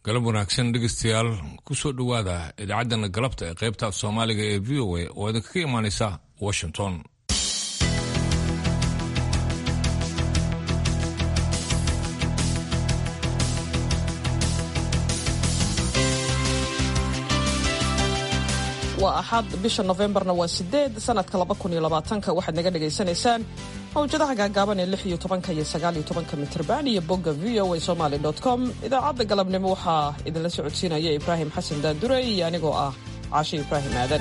galab wanaagsan dhegeystayaal kusoo dhowaada idaacaddana galabta ee qaybta af soomaaliga ee v o a oo idinkaga imaanaysa washington waa axad bisha nofembarna waa sideed sanadka laba kun iyo labaatanka waxaad naga dhagaysanaysaan mawjadaha gaagaaban ee lix iyo tobanka iyo sagaal iyo tobanka mitrban iyo bogga v o a somaly com idaacadda galabnimo waxaa idinla socodsiinaya ibraahim xasan daandure iyo anigoo ah caashe ibraahim aadan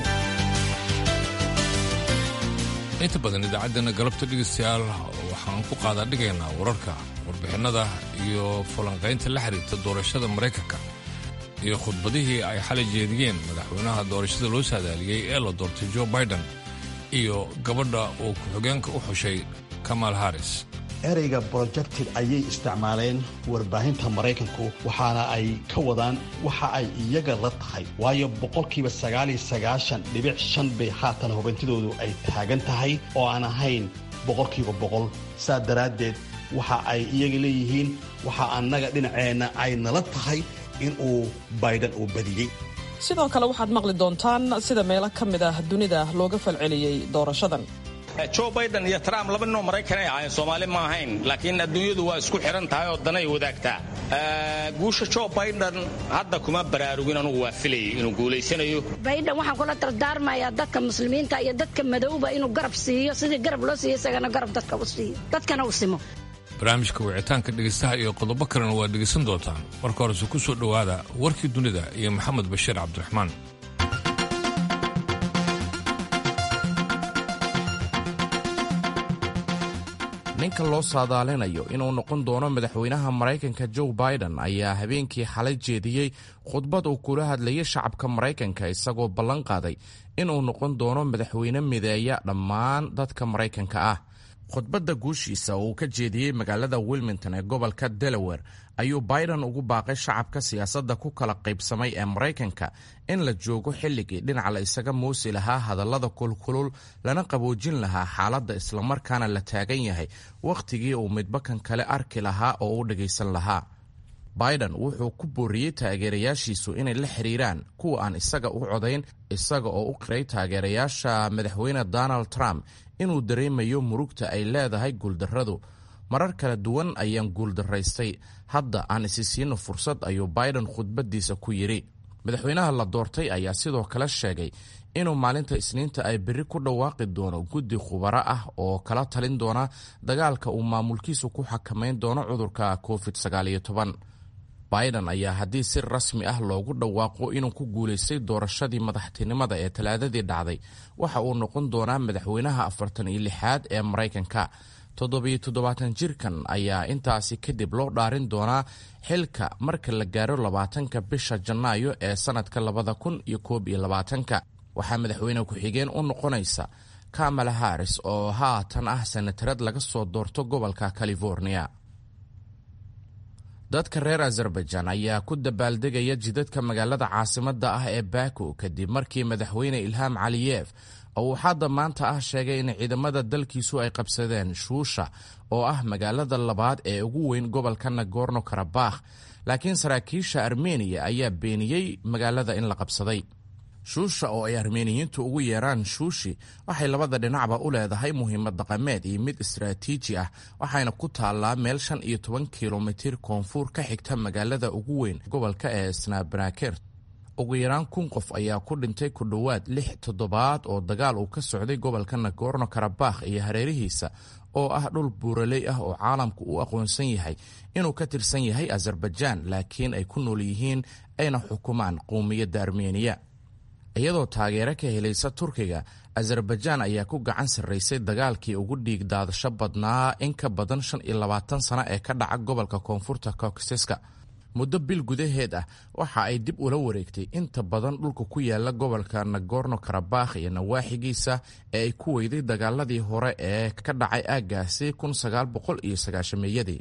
inta badan idaacaddana galabta dhegeystayaal waxaan ku qaadaa dhigaynaa wararka warbixinada iyo falanqaynta la xiriirta doorashada maraykanka iyo khudbadihii ay xalay jeediyeen madaxweynaha doorashada loo saadaaliyey ee la doortay jo biden iyo gabadha uu ku-xigeenka u xushay kamal haris ereyga projected ayay isticmaaleen warbaahinta maraykanku waxaana ay ka wadaan waxa ay iyaga la tahay waayo boqolkiiba sagaaliyo sagaashan dhibic shan bay haatan hubintidoodu ay taagan tahay oo aan ahayn boqolkiiba boqol saa daraaddeed waxa ay iyaga leeyihiin waxa annaga dhinaceenna ay nala tahay in uu biden uu badiyey sidoo kale waxaad maqli doontaan sida meelo ka mid ah dunida looga falceliyey doorashadan jo biden iyo trump laba ninoo maraykanay ahayn soomaali ma ahayn laakiin adduunyadu waa isku xidhan tahay oo danay wadaagtaa guusha jo biden hadda kuma baraarugin anugu waa filayay inuu guulaysanayo baydhan waxaan kula dardaarmayaa dadka muslimiinta iyo dadka madowba inuu garab siiyo sidii garab loo siiyo isagana garab dadka u siiyo dadkana u simo barnaamijka wicitaanka dhegeystaha iyo qodobo kalena waad dhegaysan doontaan marka horese ku soo dhowaada warkii dunida iyo maxamed bashiir cabdiraxmaan ninka loo saadaalinayo inuu noqon doono madaxweynaha maraykanka joe biden ayaa habeenkii xalay jeediyey khudbad uu kula hadlayay shacabka maraykanka isagoo ballan qaaday inuu noqon doono madaxweyne mideeya dhammaan dadka maraykanka ah khudbadda guushiisa oo uu ka jeediyey magaalada wilmington ee gobolka delaware ayuu biden ugu baaqay shacabka siyaasadda ku kala qaybsamay ee maraykanka in la joogo xilligii dhinac la isaga muusi lahaa hadallada kulkulul lana qaboojin lahaa xaaladda islamarkaana la taagan yahay wakhtigii uu midbakan kale arki lahaa oo u dhagaysan lahaa biden wuxuu ku booriyey taageerayaashiisu inay la xiriiraan kuwa aan isaga u codayn isaga oo u qiray taageerayaasha madaxweyne donald trump inuu dareemayo murugta ay leedahay guuldarradu marar kala duwan ayaan guuldaraystay hadda aan isi siino fursad ayuu biden khudbaddiisa ku yidhi madaxweynaha la doortay ayaa sidoo kale sheegay inuu maalinta isniinta ay berri ku dhawaaqi doono guddi khubaro ah oo kala talin doona dagaalka uu maamulkiisu ku xakamayn doono cudurka covid biden ayaa haddii si rasmi ah loogu dhawaaqo inuu ku guulaystay doorashadii madaxtinimada ee talaadadii dhacday waxa uu noqon doonaa madaxweynaha afartan iyo lixaad ee maraykanka toddobiyo toddobaatan jirkan ayaa intaasi kadib loo dhaarin doonaa xilka marka la gaaro labaatanka bisha janaayo ee sannadka labada kun iyo koob iyo labaatanka waxaa madaxweyne ku-xigeen u noqonaysa kamala haris oo haatan ah sanatarad laga soo doorto gobolka california dadka reer azerbaijan ayaa ku dabaaldegaya jidadka magaalada caasimadda ah ee baku kadib markii madaxweyne ilham caliyef oo uu xadda maanta ah sheegay in ciidamada dalkiisu ay qabsadeen shuusha oo ah magaalada labaad ee ugu weyn gobolka nagorno karabakh laakiin saraakiisha armeniya ayaa beeniyey magaalada in la qabsaday shuusha oo ay armeeniyiintu ugu yeeraan shuushi waxay labada dhinacba u leedahay muhiimad dhaqameed iyo mid istaraatiiji ah waxayna ku taallaa meel shan iyo toban kilomitir koonfur ka xigta magaalada ugu weyn gobolka ee snabrakert ugu yaraan kun qof ayaa ku dhintay ku dhowaad lix toddobaad oo dagaal uu ka socday gobolka nagorno karabakh iyo hareerihiisa oo ah dhul buuraley ah oo caalamku u aqoonsan yahay inuu ka tirsan yahay azerbaijaan laakiin ay ku nool yihiin ayna xukumaan qowmiyadda armeniya iyadoo taageero ka helaysa turkiga azerbaijaan ayaa ku gacan sarraysay dagaalkii ugu dhiig daadasho badnaa in ka badan shan iyo labaatan sano ee ka dhaca gobolka koonfurta caucaseska muddo bil gudaheed ah waxa ay dib ula wareegtay inta badan dhulka ku yaala gobolka nagorno karabakh iyo nawaaxigiisa ee ay ku weyday dagaaladii hore ee ka dhacay aaggaasi kun sagaal boqol iyo sagaashameeyadii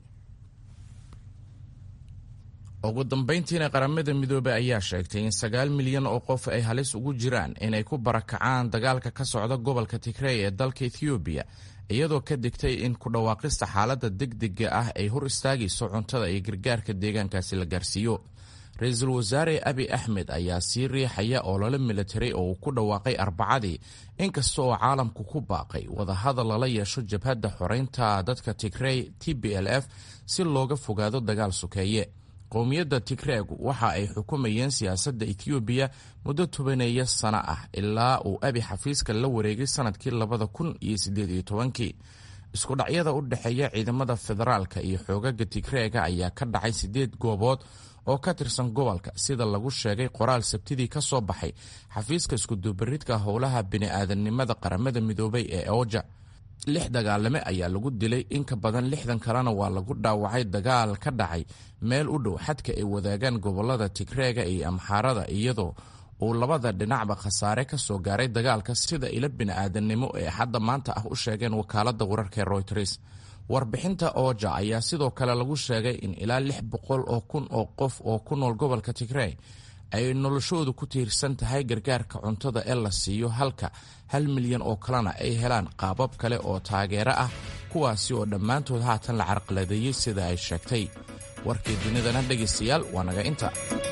ugu dambayntiina qaramada midoobey ayaa sheegtay in sagaal milyan oo qof ay halis ugu jiraan inay ku barakacaan dagaalka ka socda gobolka tigrey ee dalka ethoobiya iyadoo ka digtay in ku dhawaaqista xaaladda degdega ah ay hor istaagayso cuntada iyo gargaarka deegaankaasi la gaarsiiyo ra-iisul wasaare abi axmed ayaa sii riixaya olole militari oo uu ku dhawaaqay arbacadii inkasta oo caalamku ku baaqay wadahadal lala yeesho jabhadda xoreynta dadka tigrey t b l f si looga fogaado dagaal sokeeye qowmiyadda tigreegu waxa ay xukumayeen siyaasadda ethoobiya muddo tobaneeya sano ah ilaa uu abi xafiiska la wareegay sanadkii labada kun iyo siddeed iyo tobankii isku dhacyada u dhexeeya ciidamada federaalka iyo xoogaga tigreega ayaa ka dhacay siddeed goobood oo ka tirsan gobolka sida lagu sheegay qoraal sabtidii ka soo baxay xafiiska iskudubaridka howlaha bini'aadanimada qaramada midoobay ee oja lix dagaalame ayaa lagu dilay in ka badan lixdan kalena waa lagu dhaawacay dagaal ka dhacay meel u dhow xadka ay wadaagaan gobolada tigreega iyo amxaarada iyadoo uu labada dhinacba khasaare ka soo gaaray dagaalka sida ilo bini'aadanimo ee hadda maanta ah u sheegeen wakaaladda wararka ee royters warbixinta ooja ayaa sidoo kale lagu sheegay in ilaa lix boqol oo kun oo qof oo ku nool gobolka tigrey ay noloshoodu ku tiirsan tahay gargaarka cuntada ee la siiyo halka hal milyan oo kalena ay helaan qaabab kale oo taageero ah kuwaasi oo dhammaantood haatan la carqaladeeyey sida ay sheegtay warkii dunidana dhegaystayaal waa naga inta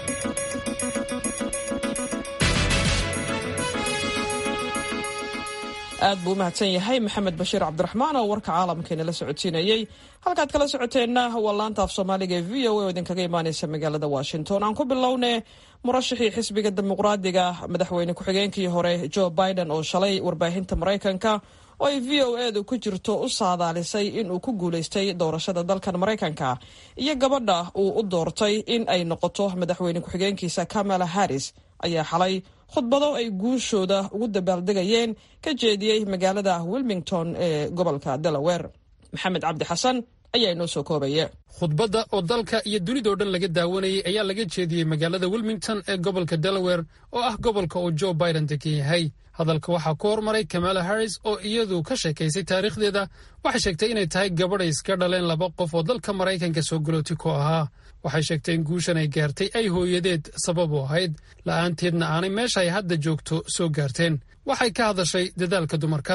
aad buu u mahadsan yahay maxamed bashiir cabdiraxmaan oo warka caalamkeena la socodsiinayey halkaad kala socoteenna waa laanta af soomaaliga ee v o a oo idinkaga imaaneysa magaalada washington aan ku bilowne murashixii xisbiga dimuqraadiga madaxweyne ku-xigeenkii hore joe biden oo shalay warbaahinta maraykanka oo ay v o edu ku jirto u saadaalisay inuu ku guulaystay doorashada dalkan maraykanka iyo gabadha uu u doortay in ay noqoto madaxweyne ku-xigeenkiisa kamala harris ayaa xalay khudbado ay guushooda ugu dabaaldegayeen ka jeediyey magaalada wilmington ee gobolka delaware maxamed cabdi xasan ayaa inoo soo koobaya khudbadda oo dalka iyo dunidao dhan laga daawanayay ayaa laga jeediyey magaalada wilmington ee gobolka delaware oo ah gobolka uu joe biden degan yahay hadalka waxaa ku hormaray kamala harris oo iyadu ka sheekaysay taariikhdeeda waxay sheegtay inay tahay gabadhay iska dhaleen laba qof oo dalka maraykanka soo galooti ku ahaa waxay sheegtay in guushan ay gaartay ay hooyadeed sabab u ahayd la'aanteedna aanay meesha ay hadda joogto soo gaarteen waxay ka hadashay dadaalka dumarka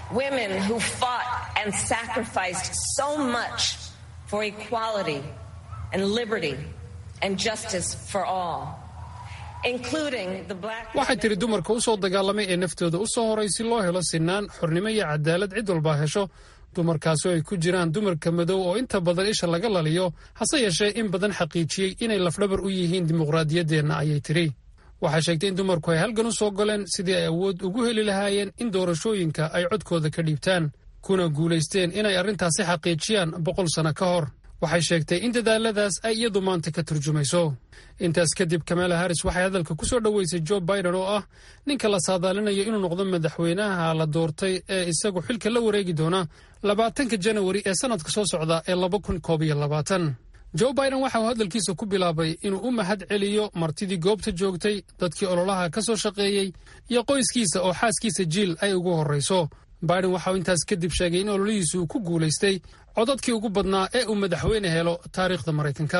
waxay tidhi dumarka u soo dagaalamay ee naftooda u soo horay si loo helo sinaan xornimo iyo cadaalad cid walbaa hesho dumarkaasi oo ay ku jiraan dumarka madow oo inta badan isha laga laliyo hase yeeshee in badan xaqiijiyey inay lafdhabar u yihiin dimuqraadiyaddeenna ayay tidhi waxay sheegtay in dumarku ay halgan u soo galeen sidii ay awood ugu heli lahaayeen in doorashooyinka ay codkooda ka dhiibtaan kuna guulaysteen inay arrintaasi xaqiijiyaan boqol sano ka hor waxay sheegtay in dadaaladaas ay iyadu maanta ka turjumayso intaas kadib kamala harris waxay hadalka ku soo dhoweysay joe biden oo ah ninka la saadaalinayo inuu noqdo madaxweynaha la doortay ee isagu xilka la wareegi doona labaatanka janawari ee sannadka soo socda ee laba kun koob iyo labaatan joe biden waxa uu hadalkiisa ku bilaabay inuu u mahad celiyo martidii goobta joogtay dadkii ololaha ka soo shaqeeyey iyo qoyskiisa oo xaaskiisa jiil ay ugu horrayso biden waxa uu intaas kadib sheegay in ololihiisu uu ku guulaystay codadkii ugu badnaa ee uu madaxweyne helo taariikhda maraykanka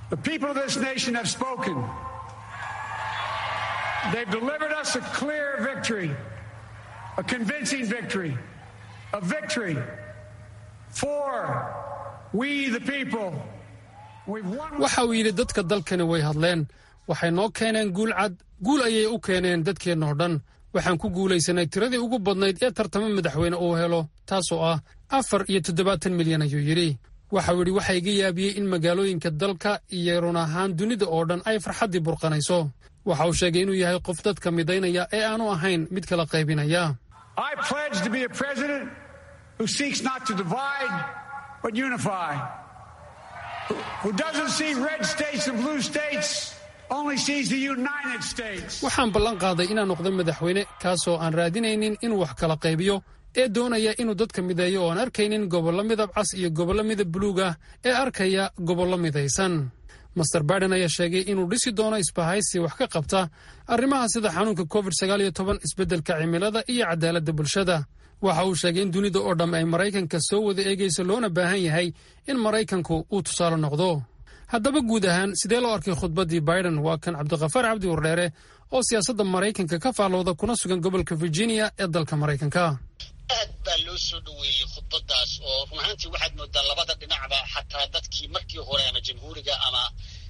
waxa uu yidhi dadka dalkani way hadleen waxay noo keeneen guul cad guul ayay u keeneen dadkeennoo dhan waxaan ku guulaysanay tiradii ugu badnayd ee tartamo madaxweyne uu helo taasoo ah afar iyo toddobaatan milyan ayuu yidhi waxau yidhi waxaa iga yaabiyey in magaalooyinka dalka iyo run ahaan dunida oo dhan ay farxaddii burqanayso waxa uu sheegay inuu yahay qof dadka midaynaya ee aanu ahayn mid kala qaybinaya waxaan ballan qaaday inaan noqdo madaxweyne kaasoo aan raadinaynin inuu wax kala qaybiyo ee doonaya inuu dadka mideeyo oo aan arkaynin gobollo midab cas iyo gobollo midab buluug ah ee arkaya gobollo midaysan master biden ayaa sheegay inuu dhisi doono isbahaysi wax ka qabta arrimaha sida xanuunka covid sagaal iyo toban isbeddelka cimilada iyo cadaaladda bulshada waxa uu sheegay in dunida oo dhamm ay maraykanka soo wada eegayso loona baahan yahay in maraykanku uu tusaale noqdo haddaba guud ahaan sidee loo arkay khudbaddii biden waa kan cabdikhafaar cabdi wardheere oo siyaasadda maraykanka ka faallooda kuna sugan gobolka virginia ee dalka maraykanka aad baa loo soo dhoweeyey khudbaddaas oo run ahaantii waxaad moodaa labada dhinacba xataa dadkii markii hore ama jamhuuriga ama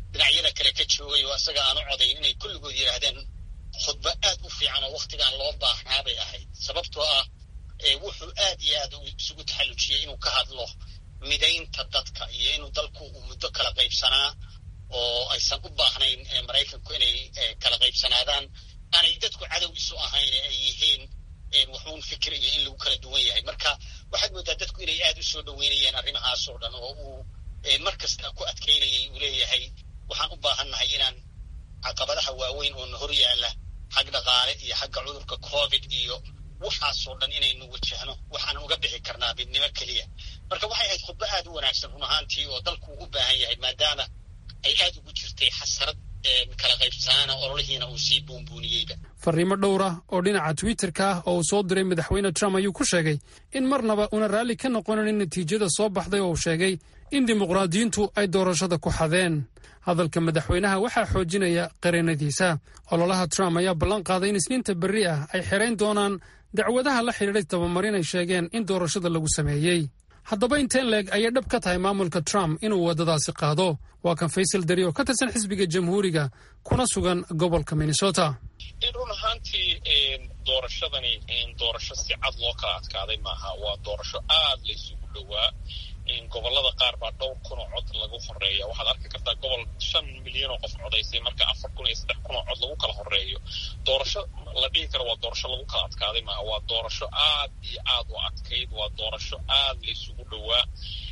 dhinacyada kale ka joogay oo isaga aan u codayn inay kulligood yidhaahdeen khudbo aad u fiican oo wakhtigaan loo baahnaa bay ahayd sababtoo ah wuxuu aad iyo aad isugu taxallujiyey inuu ka hadlo midaynta dadka iyo inuu dalku uu muddo kala qaybsanaa oo aysan u baahnayn maraykanku inay kala qaybsanaadaan aanay dadku cadow isu ahayn ay yihiin waxuun fikir iyo in lagu kala duwan yahay marka waxaad moodaa dadku inay aad u soo dhoweynayeen arrimahaas oo dhan oo uu mar kasta ku adkaynayay uu leeyahay waxaan u baahannahay inaan caqabadaha waaweyn oo na hor yaalla xag dhaqaale iyo xagga cudurka covid iyo waxaasoo dhan inaynu wajahno waxaanan uga bixi karnaa midnimo keliya marka waxay ahayd khudbo aad u wanaagsan run ahaantii oo dalku u baahan yahay maadaama ay aad ugu jirtay xasarad kala qaybsanaana ololihiina uu sii buunbuuniyeyba fariimo dhowr ah oo dhinaca twitterka ah oo uu soo diray madaxweyne trump ayuu ku sheegay in marnaba una raalli ka noqonanin natiijada soo baxday oo uu sheegay in dimuqraadiyiintu ay doorashada ku xadeen hadalka madaxweynaha waxaa xoojinaya qareenadiisa ololaha trump ayaa ballan qaaday in isniinta berri ah ay xerayn doonaan dacwadaha la xidhiidhay tabamarin ay sheegeen in doorashada lagu sameeyey haddaba inteen leeg ayay dhab ka tahay maamulka trump inuu waddadaasi qaado waa kan faysal dari oo ka tirsan xisbiga jamhuuriga kuna sugan gobolka minnesota run ahaantii doorashadani doorasho si cad loo kala adkaaday maaha waa doorasho aad la isugu dhowaa gobolada qaar baa dhowr kun oo cod lagu horeeya waxaad arki kartaa gobol shan milyan oo qof codaysay marka afar kun iyo saddex kun oo cod lagu kala horeeyo doorasho la dhihi karo waa doorasho lagu kala adkaaday maaha waa doorasho aad iyo aad u adkayd waa doorasho aad la isugu dhowaa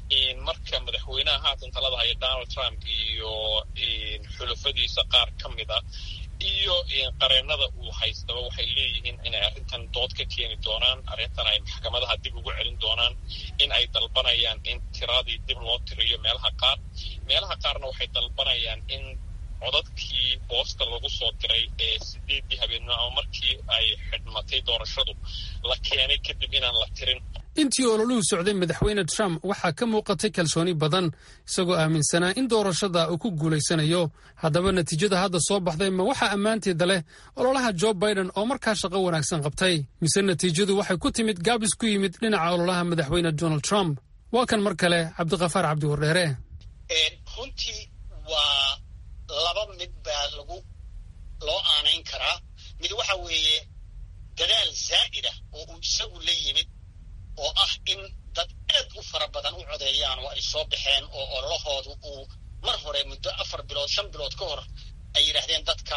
marka madaxweynaha haatan talada haya donald trump iyo xulafadiisa qaar ka mid a iyo qareenada uu haystaba waxay leeyihiin inay arrintan dood ka keeni doonaan arrintan ay maxkamadaha dib ugu celin doonaan in ay dalbanayaan in tiradii dib loo tiriyo meelaha qaar meelaha qaarna waxay dalbanayaan in codadkii boosta lagu soo diray ee sideeddii habeenimo ama markii ay xidhmatay doorashadu la keenay kadib inaan la tirin intii ololuhu socday madaxweyne trump waxaa ka muuqatay kalsooni badan isagoo aaminsanaa in doorashada uu ku guulaysanayo haddaba natiijada hadda soo baxday ma waxaa ammaanteeda leh ololaha jo biden oo markaa shaqo wanaagsan qabtay mise natiijadu waxay ku timid gaabis ku yimid dhinaca ololaha madaxweyne donald trump waa kan mar kale cabdikafaar cabdi wardheere runtii waa laba mid baa lagu loo aanayn karaa mid waxa weeye dadaal zaa'ida oo uu isagu la yimid oo ah in dad aad u fara badan u codeeyaan oo ay soo baxeen oo ololahoodu uu mar hore muddo afar bilood shan bilood ka hor ay yidhaahdeen dadka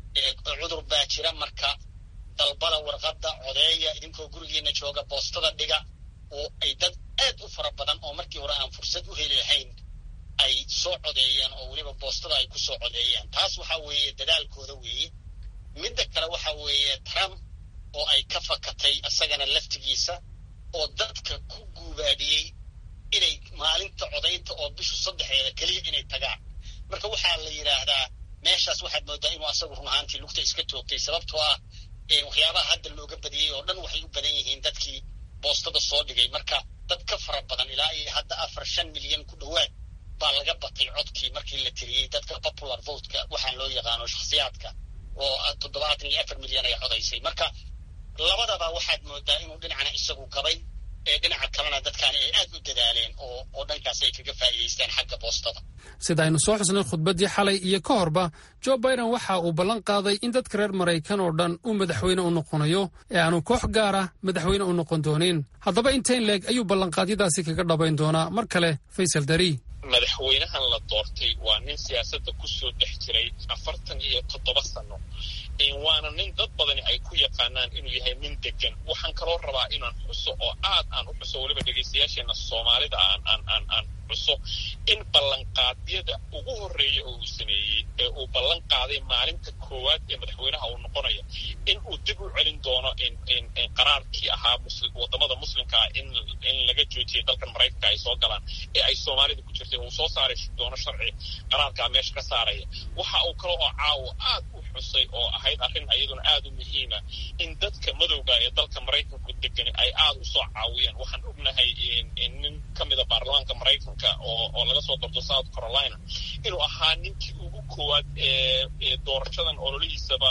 cudur baa jira marka dalbada warqadda codeeya idinkoo gurigiina jooga boostada dhiga oo ay dad aad u fara badan oo markii hore aan fursad u heli lahayn ay soo codeeyeen oo weliba boostada ay ku soo codeeyeen taas waxaa weeye dadaalkooda weeye midda kale waxa weeye trump oo ay ka fakatay isagana laftigiisa oo dadka ku guubaabiyey inay maalinta codaynta oo bishu saddexdeeda keliya inay tagaan marka waxaa la yidhaahdaa meeshaas waxaad moodaa inuu asagu run ahaantii lugta iska toogtay sababtoo ah waxyaabaha hadda looga badiyey oo dhan waxay u badan yihiin dadkii boostada soo dhigay marka dad ka fara badan ilaa iyo hadda afar shan milyan ku dhowaad baa laga batay codkii markii la tiriyey dadka popular votka waxaan loo yaqaano shakhsiyaadka oo toddobaatan iyo afar milyan ay codaysay marka labadaba waxaad moodaa inuu dhinacna isagu gabay ee dhinaca kalena dadkaani ay aad u dadaaleen oo oo dhankaas ay kaga faa'iidaystaan xagga boostada sida aynu soo xusnay khudbaddii xalay iyo ka horba jo biden waxa uu ballan qaaday in dadka reer maraykan oo dhan uu madaxweyne u noqonayo ee aanu koox gaara madaxweyne u noqon doonin haddaba intayn leeg ayuu ballanqaadyadaasi kaga dhabayn doonaa mar kale faysal dari madaxweynahan la doortay waa nin siyaasadda ku soo dhex jiray afartan iyo toddoba sano waana nin dad badani ay ku yaqaanaan inuu yahay nin degan waxaan kaloo rabaa inaan xuso oo aad aan u xuso weliba dhegaystayaasheena soomaalida aan aan aan aan xuso in ballanqaadyada ugu horreeya oo uu sameeyey ee uu ballan qaaday maalinta koowaad ee madaxweynaha uu noqonaya in uu dib u celin doono qaraarkii ahaa wadamada muslimka ah in in laga joojiyay dalkan maraykanka ay soo galaan ee ay soomaalida ku jirtay uu soo saari doono sharci qaraarkaa meesha ka saaraya waxa uu kale oo caawo aad u xusay oo ahayd arrin iyaduna aad u muhiima in dadka madowga ee dalka maraykanku degan ay aad u soo caawiyeen waxaan ognahay nin ka mida baarlamaanka maraykanka oo oo laga soo doorto south carolina inuu ahaa ninkii ugu koowaad ee doorashadan ololihiisaba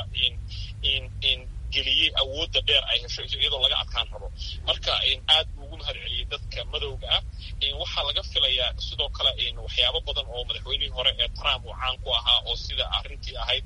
in geliyey awoodda dheer ay hesho iyadoo laga adkaan rabo marka aad buu ugu mahad celiyey dadka madowga ah waxa waxaa laga filayaa sidoo kale waxyaabo badan oo madaxweynihii hore ee trump uu caan ku ahaa oo sida arrintii ahayd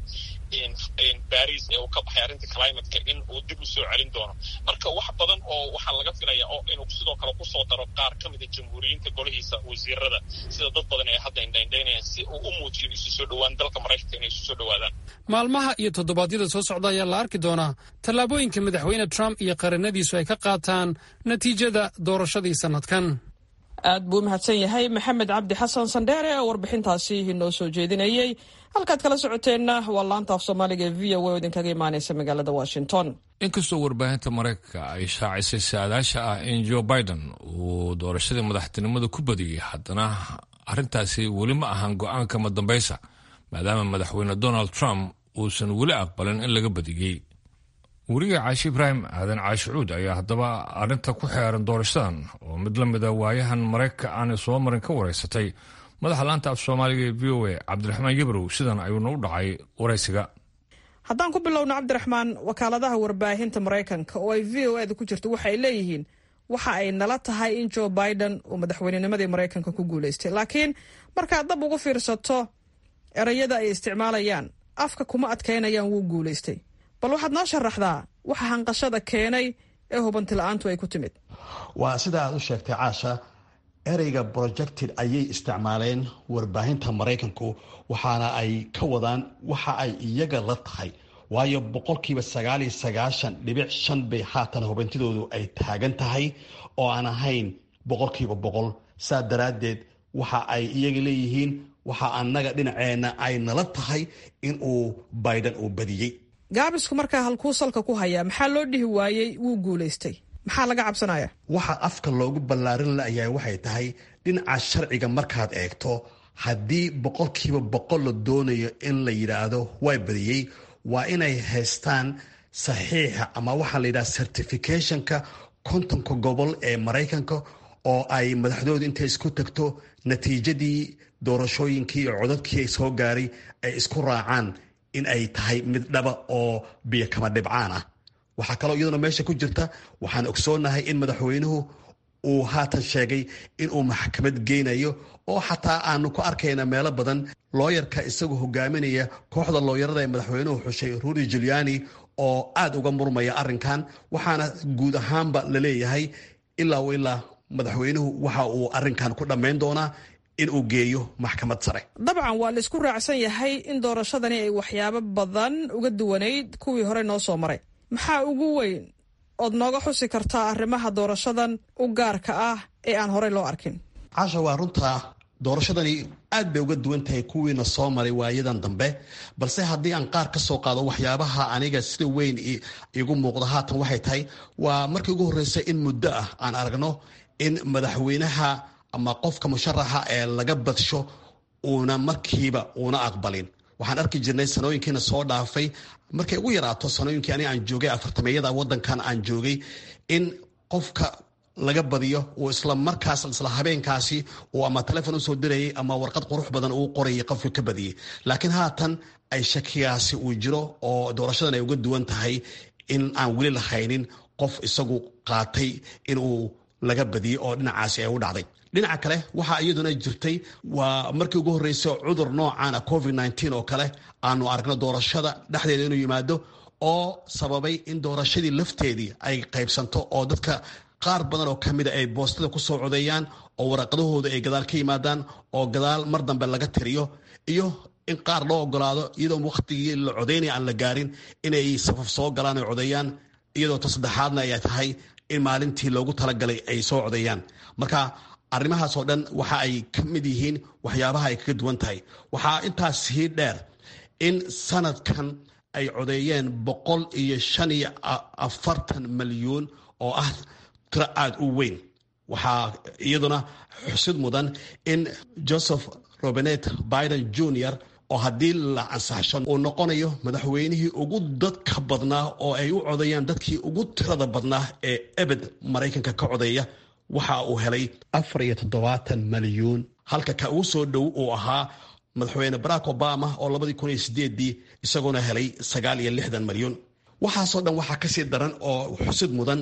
baris ee uu ka baxay arrinta climateka in uu dib u soo celin doono marka wax badan oo waxaa laga filaya oo inuu sidoo kale kusoo daro qaar ka mida jamhuuriyiinta golihiisa wasiirada sida dad badan ay hadda indhaindhaynayaan si uu u muujiyo isu soo dhowaan dalka maraykanka inay isu soo dhowaadaan maalmaha iyo toddobaadyada soo socda ayaa la arki doonaa tallaabooyinka madaxweyne trump iyo qaranadiisu ay ka qaataan natiijada doorashadii sannadkan aad buu u mahadsan yahay maxamed cabdi xasan sandheere oo warbixintaasi inoo soo jeedinayey halkaad kala socoteenna waa laanta af soomaaliga ee v o oo idinkaga imaanaysa magaalada washington inkastoo warbaahinta maraykanka ay shaacisay saadaasha ah in joe biden uu doorashadii madaxtinimada ku badiyey haddana arrintaasi weli ma ahan go-aanka madambaysa maadaama madaxweyne donald trump uusan weli aqbalin in laga badiyey weriga caashi ibraahim aadan caashicuud ayaa haddaba arrinta ku xeeran doorashadan oo mid la mida waayahan maraykanka aanay soo marin ka wareysatay madaxa laanta af soomaaliga ee v o a cabdiraxmaan yabrow sidan ayuuna u dhacay waraysiga haddaan ku bilowno cabdiraxmaan wakaaladaha warbaahinta maraykanka oo ay v o eda ku jirto waxay leeyihiin waxa ay nala tahay in joe biden uu madaxweynenimadii maraykanka ku guulaystay laakiin markaad dab ugu fiirsato erayada ay isticmaalayaan afka kuma adkaynayaan wuu guulaystay bal waxaad noo sharaxdaa waxa hanqashada keenay ee hubanti la-aantu ay ku timid waa sida aad u sheegtay caasha ereyga projected ayay isticmaaleen warbaahinta maraykanku waxaana ay ka wadaan waxa ay iyaga la tahay waayo boqolkiiba sagaal iyo sagaashan dhibic shan bay haatan hubintidoodu ay taagan tahay oo aan ahayn boqolkiiba boqol saa daraaddeed waxa ay iyaga leeyihiin waxa annaga dhinaceenna ay nala tahay in uu biden uu badiyey gaabisku markaa halkuu salka ku hayaa maxaa loo dhihi waayey wuu guulaystay maxaa laga cabsanaya waxa afka loogu ballaarin layahay waxay tahay dhinaca sharciga markaad eegto haddii boqolkiiba boqol la doonayo in la yidhaahdo waa badiyey waa inay haystaan saxiixa ama waxaa la yidhaha certificationka kontonka gobol ee maraykanka oo ay madaxdoodu intay isku tagto natiijadii doorashooyinkii iyo codadkii soo gaaray ay isku raacaan in ay tahay mid dhaba oo biyo kama dhibcaan ah waxaa kaloo iyaduna meesha ku jirta waxaan ogsoonahay in madaxweynuhu uu haatan sheegay inuu maxkamad geynayo oo xataa aanu ku arkayna meelo badan looyarka isagoo hogaaminaya kooxda looyarada ee madaxweynuhu xushay rudy juliani oo aad uga murmaya arrinkan waxaana guud ahaanba la leeyahay ilaa ilaa madaxweynuhu waxa uu arrinkan ku dhammayn doonaa in uu geeyo maxkamad sare dabcan waa laisku raacsan yahay in doorashadani ay waxyaabo badan uga duwanayd kuwii hore noo soo maray maxaa ugu weyn ood nooga xusi kartaa arrimaha doorashadan u gaarka ah ee aan horey loo arkin caasha waa runta doorashadani aad bay uga duwan tahay kuwiina soo maray waayadan dambe balse haddii aan qaar ka soo qaado waxyaabaha aniga sida weyn igu muuqda haatan waxay tahay waa markii ugu horreysay in muddo ah aan aragno in madaxweynaha ama qofka musharaxa ee laga badsho uuna markiiba uuna aqbalin waxaan arki jirnay sanooyinkiina soo dhaafay markay ugu yaraato sanooyinkii ani aan joogay afartameyada wadankan aan joogay in qofka laga badiyo uu isla markaas isla habeenkaasi uu ama telefon usoo dirayay ama warqad qurux badan uu qorayay qofka ka badiyey laakiin haatan ay shakigaasi uu jiro oo doorashadan ay uga duwan tahay in aan weli lahaynin qof isagu qaatay inuu laga badiyey oo dhinacaasi ay u dhacday dhinaca kale waxaa iyaduna jirtay waa markii ugu horreysay cudur noocan a covid nteen oo kale aanu aragno doorashada dhexdeeda inuu yimaado oo sababay in doorashadii lafteedii ay qaybsanto oo dadka qaar badan oo kamida ay boostada kusoo codeeyaan oo waraqadahooda ay gadaal ka yimaadaan oo gadaal mar dambe laga tiriyo iyo in qaar loo ogolaado iyadoo wakhtigii la codeynaya aan la gaarin inay safaf soo galaan ay codeeyaan iyadoo ta saddexaadna ay tahay in maalintii loogu talagalay ay soo codeeyaan marka arrimahaasoo dhan waxa ay ka mid yihiin waxyaabaha ay kaga duwan tahay waxaa intaas sii dheer in sanadkan ay codeeyeen boqol iyo shan iyo afartan malyuun oo ah tiro aada u weyn waxaa iyaduna xusid mudan in joseph robinet biden junior oo haddii la ansaxsho uu noqonayo madaxweynihii ugu dadka badnaa oo ay u codeeyaan dadkii ugu tirada badnaa ee ebed maraykanka ka codeeya waxa uu helay afar iyo toddobaatan malyuun halka ka ugu soo dhow uu ahaa madaxweyne barack obama oo labadii kun iyo sideedii isagoona helay sagaal iyo lixdan malyuun waxaasoo dhan waxaa kasii daran oo xusid mudan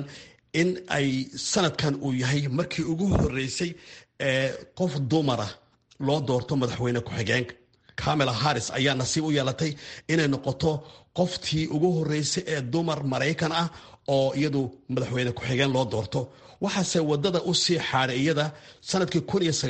in ay sanadkan uu yahay markii ugu horeysay ee qof dumara loo doorto madaxweyne ku-xigeenka camela harris ayaa nasiib u yeelatay inay noqoto qoftii ugu horeysay ee dumar maraykan ah oo iyadu madaxweyne ku-xigeen loo doorto waxaase wadada u sii xaaday iyada sanadkii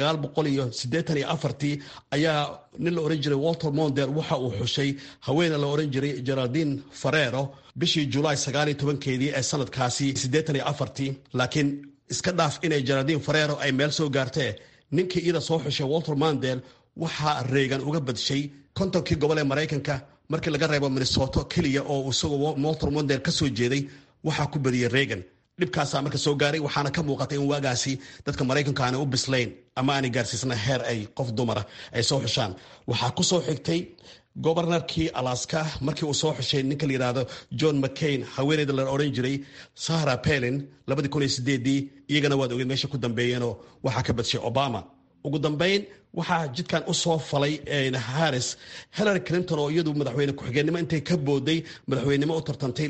ayaa nin la oran jiray walter monder waxa uu xushay haweene la oran jiray geraldine farero bishii julaay keedii ee sanadkaasi laakiin iska dhaaf inay geraldine farero ay meel soo gaartee ninkii iyada soo xushay walter mondel waxaa reegan uga badshay kontonkii gobol ee maraykanka markii laga reebo minnesoto keliya oo isagoo walter mondel ka soo jeeday waxaa ku badiyey reegan dhibkaasaa marka soo gaaray waxaana ka muuqatay in waagaasi dadka maraykanka aanay u bislayn ama aanay gaarsiisna heer ay qof dumara ay soo xushaan waxaa ku soo xigtay gobarnarkii alaska markii uu soo xushay ninka la yidhaahdo john mccain haweeneyda la odhan jiray sahra pelin iyagana waad ogeed meesha ku dambeeyeenoo waxaa ka badshay obama ugu dambeyn waxaa jidkan u soo falay harris hillary clinton oo iyadu madaxweyne ku-xigeenimo intay ka booday madaxweynenimo u tartantay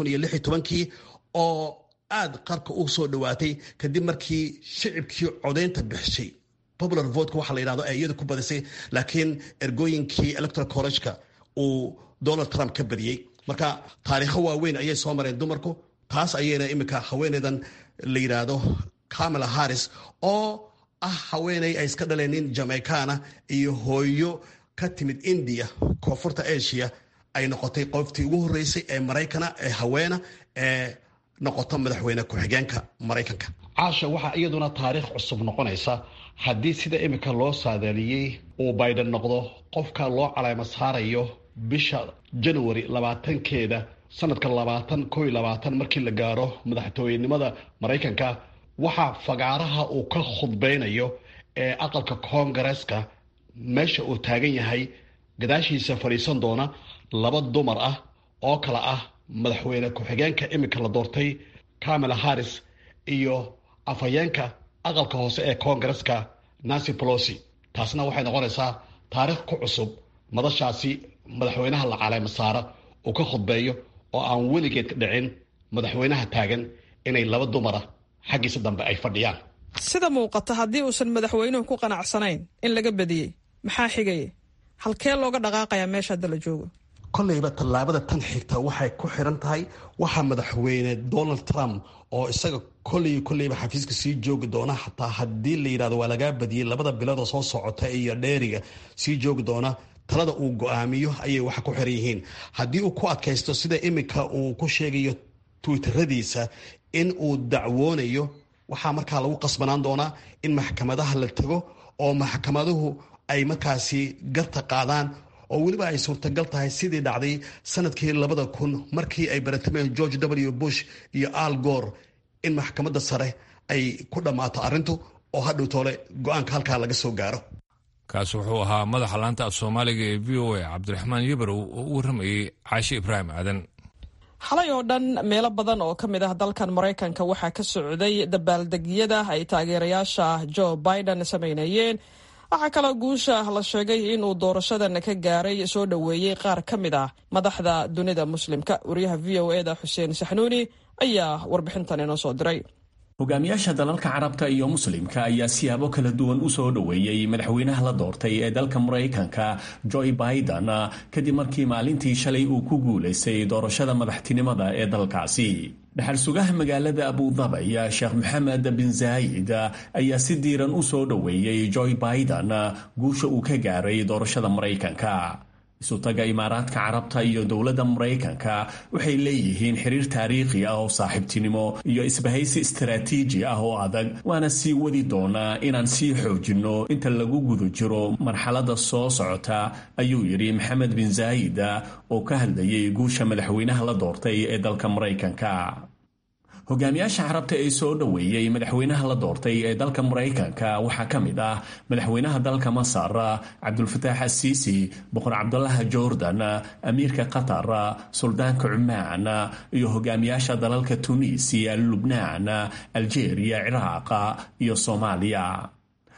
oo aad qarka u soo dhawaatay kadib markii shicibkii codaynta bixishay popular votka waxa la yidhahdo ay iyadu ku badisay laakiin ergooyinkii electoral college-ka uu donald trump ka badiyey marka taariikho waaweyn ayay soo mareen dumarku taas ayayna iminka haweeneydan la yidhaahdo camela harris oo ah haweeney ay iska dhaleen nin jamaicana iyo hooyo ka timid india koonfurta asia ay noqotay qoftii ugu horeysay ee maraykana ee haweena ee noqoto madaxweyne ku-xigeenka maraykanka caasha waxaa iyaduna taariikh cusub noqonaysa haddii sida iminka loo saadaaliyey uu biden noqdo qofka loo caleemo saarayo bisha january labaatankeeda sanadka labaatan ko labaatan markii la gaaro madaxtooyenimada maraykanka waxaa fagaaraha uu ka khudbeynayo ee aqalka koongareeska meesha uu taagan yahay gadaashiisa fadhiisan doona laba dumar ah oo kale ah madaxweyne ku-xigeenka iminka la doortay camela harris iyo afhayeenka aqalka hoose ee koongareska nancy polosi taasna waxay noqonaysaa taariikh ku cusub madashaasi madaxweynaha la caleema saara uu ka khudbeeyo oo aan weligeed ka dhicin madaxweynaha taagan inay laba dumara xaggiisa dambe ay fadhiyaan sida muuqata haddii uusan madaxweynuhu ku qanacsanayn in laga badiyey maxaa xigaya halkee looga dhaqaaqayaa meesha hadda la joogo kollayba tallaabada tan xigta waxay ku xiran tahay waxaa madaxweyne donald trump oo isaga kolley kolleyba xafiiska sii joogi doona xataa haddii la yidhahdo waa lagaa badiyey labada biloodoo soo socota iyo dheeriga sii joogi doona talada uu go-aamiyo ayay waxa ku xiran yihiin haddii uu ku adkaysto sida iminka uu ku sheegayo twitteradiisa in uu dacwoonayo waxaa markaa lagu qasbanaan doonaa in maxkamadaha la tago oo maxkamaduhu ay markaasi garta qaadaan oo weliba ay suurtagal tahay sidii dhacday sanadkii labada kun markii ay baratameen george w bush iyo al gor in maxkamadda sare ay ku dhammaato arrintu oo hadhow toole go-aanka halkaa laga soo gaaro kaasi wuxuu ahaa madaxa laanta af soomaaliga ee v o a cabdiraxmaan yabarow oo u warramayey caashi ibraahim aadan xalay oo dhan meelo badan oo ka mid ah dalkan maraykanka waxaa ka socday dabaaldegyada ay taageerayaasha joe biden samaynayeen waxaa kaloo guusha la sheegay inuu doorashadan ka gaaray soo dhoweeyey qaar ka mid ah madaxda dunida muslimka wariyaha v o eda xuseen saxnuuni ayaa warbixintan inoo soo diray hogaamiyaasha dalalka carabta iyo muslimka ayaa siyaabo kala duwan u soo dhoweeyey madaxweynaha la doortay ee dalka maraykanka joe biden kadib markii maalintii shalay uu ku guulaystay doorashada madaxtinimada ee dalkaasi dhaxal sugaha magaalada abudabay sheekh maxamed bin zaayid ayaa si diiran u soo dhoweeyey joe biden guusha uu ka gaaray doorashada maraykanka isutaga imaaraadka carabta iyo dowladda maraykanka waxay leeyihiin xiriir taariikhi ah oo saaxiibtinimo iyo isbahaysi istaraatiiji ah oo adag waana sii wadi doonaa inaan sii xoojinno inta lagu guda jiro marxaladda soo socota ayuu yidhi maxamed bin zaayid oo ka hadlayay guusha madaxweynaha la doortay ee dalka maraykanka hogaamiyaasha carabta ee soo dhoweeyey madaxweynaha la doortay ee dalka maraykanka waxaa ka mid ah madaxweynaha dalka masar cabdulfataax asiisi boqor cabdulaha jordan amiirka qatar suldaanka cumaan iyo hogaamiyaasha dalalka tunisiya lubnaan aljeeriya ciraaq iyo soomaaliya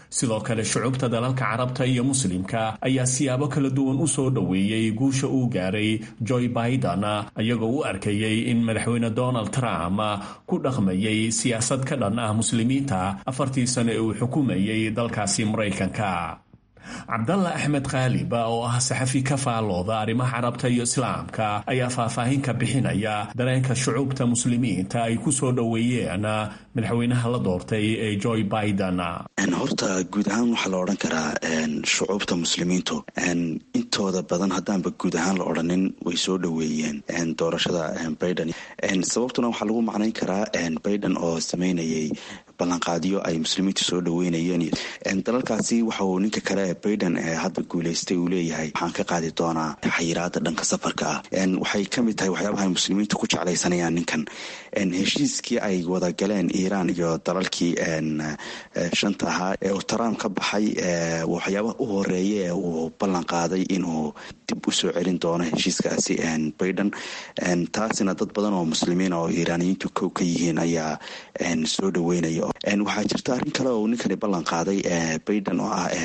sidoo kale shucubta dalalka carabta iyo muslimka ayaa siyaabo kala duwan u soo dhoweeyey guusha uu gaaray joy biden iyagoo u arkayey in madaxweyne donald trump ku dhaqmayay siyaasad ka dhan ah muslimiinta afartii sano ee uu xukumayay dalkaasi maraykanka cabdalla axmed khaaliba oo ah saxafi ka faallooda arrimaha carabta iyo islaamka ayaa faahfaahin ka bixinaya dareenka shucuubta muslimiinta ay ku soo dhoweeyeen madaxweynaha la doortay ee joy biden horta guud ahaan waxaa la odhan karaa shucuubta muslimiintu intooda badan haddaanba guud ahaan la odhanin way soo dhoweeyeen doorashada biden sababtuna waxaa lagu macnayn karaa biden oo sameynayay ballanqaadyo ay muslimiintu soo dhoweynayeen dalalkaasi waxa uu ninka kale biden ee hadda guuleystay uu leeyahay waxaan ka qaadi doonaa xayiraada dhanka safarka ah waxay ka mid tahay waxyaabaha muslimiintu ku jeclaysanayaan ninkan heshiiskii ay wada galeen iiraan iyo dalalkii shanta ahaa ee uu trump ka baxay waxyaabaha u horeeya ee uu ballan qaaday inuu dib u soo celin doono heshiiskaasi biden taasina dad badan oo muslimiin oo iiraaniyiintu kow ka yihiin ayaa soo dhoweynaya waxaa jirta arrin kale oo ninkani ballan qaaday biden oo ah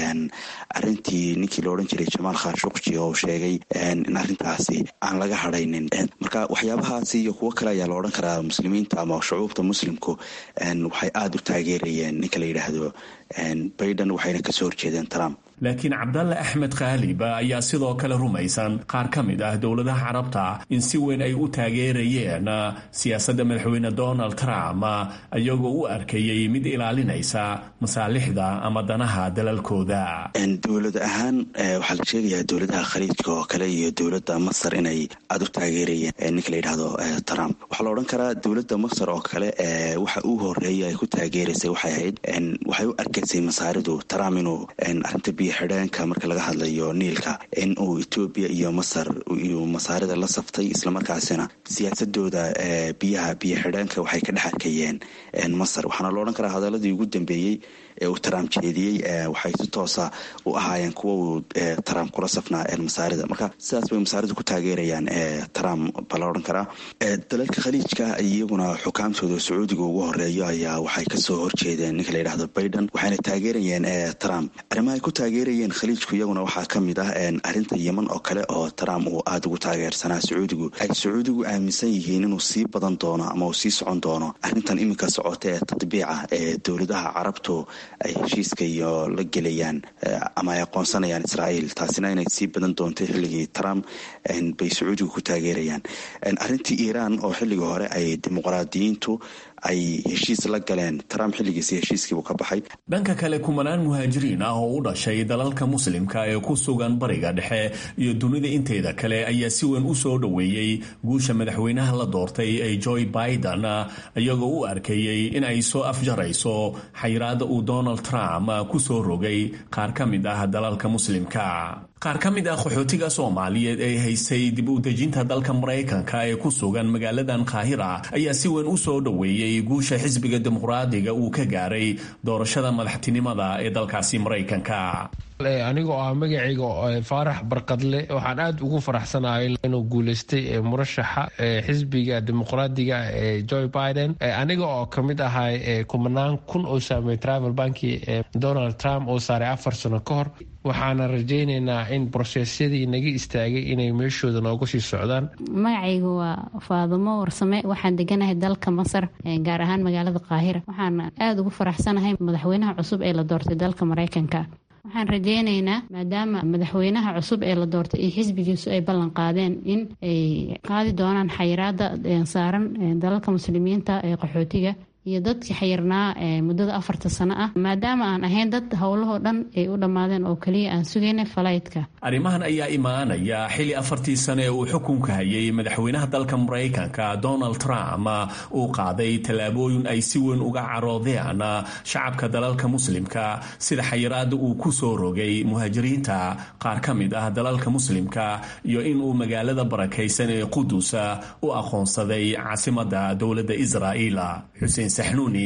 arintii ninkii la odhan jiray jamaal khashukji oo sheegay in arrintaasi aan laga hadhaynin marka waxyaabahaasi iyo kuwo kale ayaa la odhan karaa muslimiinta ama shucuubta muslimku waxay aada u taageerayeen ninka la yidhaahdo biden waxayna kasoo horjeedeen trump laakiin cabdalle axmed khaaliba ayaa sidoo kale rumaysan qaar ka mid ah dowladaha carabta in si weyn ay u taageerayeen siyaasadda madaxweyne donald trump iyagoo u arkayay mid ilaalinaysa masaalixda ama danaha dalalkooda dowlad ahaan waxaa la sheegayaa dowladaha khaliijka oo kale iyo dowladda masar inay aada u taageerayeen ninka la yidhaahdo trump waxaa la odhan karaa dowladda masar oo kale waxa uu horeeya ay ku taageeraysay waxay ahayd waxay u arkaysay masaaridu trump inuu arinta biyo xidheenka marka laga hadlayo niilka in uu etoobiya iyo masar uu masaarida la saftay islamarkaasina siyaasadooda biyaha biyo xidheenka waxay ka dhex arkayeen masar waxaana la odhan karaa hadaladii ugu dambeeyey ee uu trump jeediyey waxay si toosa u ahaayeen kuwa uu trump kula safnaa masaarida marka sidaas bay masaarida ku taageerayaan trump ba la odhan karaa dalalka khaliijka iyaguna xukaamtooda sacuudiga ugu horeeyo ayaa waxay kasoo horjeedeen ninka la yidhahdo biden waxayna taageerayeen trump arrimaha ay ku taageerayeen khaliijku iyaguna waxaa ka mid ah arrinta yeman oo kale oo trump uu aada ugu taageersanaa sacuudigu ay sacuudigu aaminsan yihiin inuu sii badan doono ama uu sii socon doono arrintan iminka socota ee tadbiica ee dowladaha carabtu ay heshiiska iyo la gelayaan ama ay aqoonsanayaan israa'iil taasina inay sii badan doonto xilligii trump bay sacuudigu ku taageerayaan arrintii iiraan oo xilligii hore ay dimuqraadiyiintu ay heshiis la galeen trump xilligiisi heshiiskiibuu ka baxay dhanka kale kumanaan muhaajiriin ah oo u dhashay dalalka muslimka ee ku sugan bariga dhexe iyo dunida inteeda kale ayaa si weyn u soo dhoweeyey guusha madaxweynaha la doortay ee joy biden iyagoo u arkayey in ay soo afjarayso xayiraada uu donald trump ku soo rogay qaar ka mid ah dalalka muslimka qaar ka mid ah qaxootiga soomaaliyeed ee haystay dib u dejinta dalka maraykanka ee ku sugan magaaladan kaahira ayaa si weyn u soo dhoweeyey guusha xisbiga dimuqraadiga uu ka gaaray doorashada madaxtinimada ee dalkaasi maraykanka anigoo ah magacayga faarax barkadle waxaan aada ugu faraxsanahay inuu guuleystay murashaxa xisbiga dimuqraadiga ee joe biden aniga oo kamid ahay kumanaan kun oo saamey travel banki donald trump oo saaray afar sano ka hor waxaana rajaynaynaa in brosesyadii naga istaagay inay meeshooda nooga sii socdaan magacaygu waa faadumo warsame waxaan deganahay dalka masar gaar ahaan magaalada qaahira waxaana aada ugu faraxsanahay madaxweynaha cusub ee la doortay dalka maraykanka waxaan rajaynaynaa maadaama madaxweynaha cusub ee la doortay iyo xisbigiisu ay ballan qaadeen in ay qaadi doonaan xayiraada saaran dalalka muslimiinta ee qaxootiga iyo dadkii xayirnaa muddada afarta sano ah maadaama aan ahayn dad howlahoo dhan ay u dhammaadeen oo keliya aan sugaynay falaytka arrimahan ayaa imaanaya xili afartii sano ee uu xukunka hayay madaxweynaha dalka maraykanka donald trump uu qaaday tallaabooyin ay si weyn uga caroodeen shacabka dalalka muslimka sida xayiraada uu ku soo rogay muhaajiriinta qaar ka mid ah dalalka muslimka iyo inuu magaalada barakaysan ee qudus u aqoonsaday caasimada dowladda israa'iil xuseen saxnuuni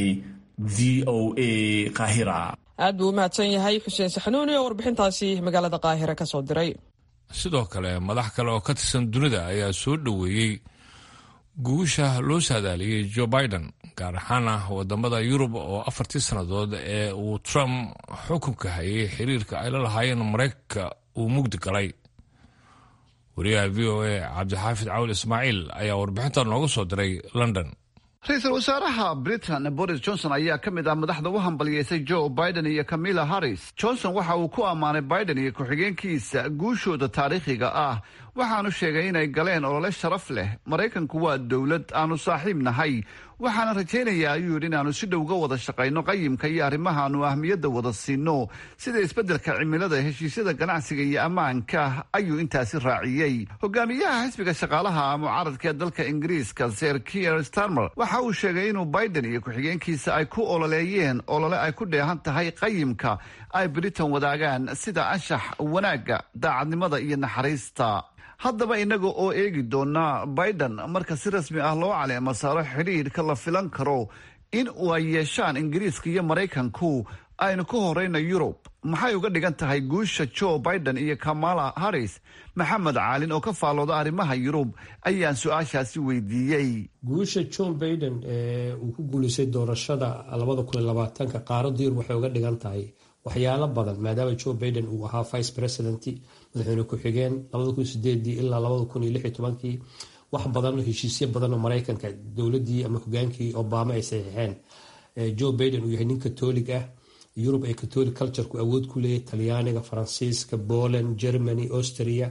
v o a qaahira aad buu u mahadsan yahay xuseen saxnuuni oo warbixintaasi magaalada qaahira ka soo diray sidoo kale madax kale oo ka tirsan dunida ayaa soo dhoweeyey guusha loo saadaaliyey joe biden gaar ahaana wadamada yurub oo afartii sannadood ee uu trump xukunka hayay xiriirka ay la lahaayeen maraykanka uu mugdi galay wariyaha v o a cabdixaafid cawl ismaaciil ayaa warbixinta nooga soo diray london ra-iisul wasaaraha britain boris johnson ayaa ka mid ah madaxda u hambalyeysay joe biden iyo camilla harris johnson waxa uu ku ammaanay biden iyo ku-xigeenkiisa guushooda taariikhiga ah waxaanu sheegay inay galeen olole sharaf leh maraykanku waa dowlad aanu saaxiib nahay waxaana rajaynayaa ayuu yidhi inaannu si dhow ga wada shaqayno qayimka iyo arrimahaanu ahmiyadda wada siino sida isbeddelka cimilada heshiisyada ganacsiga iyo ammaanka ayuu intaasi raaciyey hogaamiyaha xisbiga shaqaalaha mucaaradka ee dalka ingiriiska ser kier starmer waxa uu sheegay inuu biden iyo ku-xigeenkiisa ay ku ololeeyeen olole ay ku dheehan tahay qayimka ay britain wadaagaan sida anshax wanaagga daacadnimada iyo naxariista haddaba innaga oo eegi doona biden marka si rasmi ah loo caleemo saaro xidhiidhka la filan karo in ay yeeshaan ingiriiska iyo maraykanku aynu ka horeyna yurub maxay uga dhigan tahay guusha joe biden iyo kamala harris maxamed caalin oo ka faallooda arrimaha yurub ayaan su-aashaasi weydiiyey guusha john biden ee uu ku guulaystay doorashada labada kun iyo labaatanka qaaradda yurub waxay uga dhigan tahay waxyaalo badan maadaama joe biden uu ahaa vice president madaxweyne ku-xigeen labada kun sideedii ilaa labada kun iyo lix iyo tobankii wax badan heshiisyo badan oo maraykanka dowladii ama hogaankii obama ay saxiixeen joe biden uu yahay nin katolig ah yurub ay catholic cultureku awood ku leeyahy talyaaniga faransiiska poland germany austria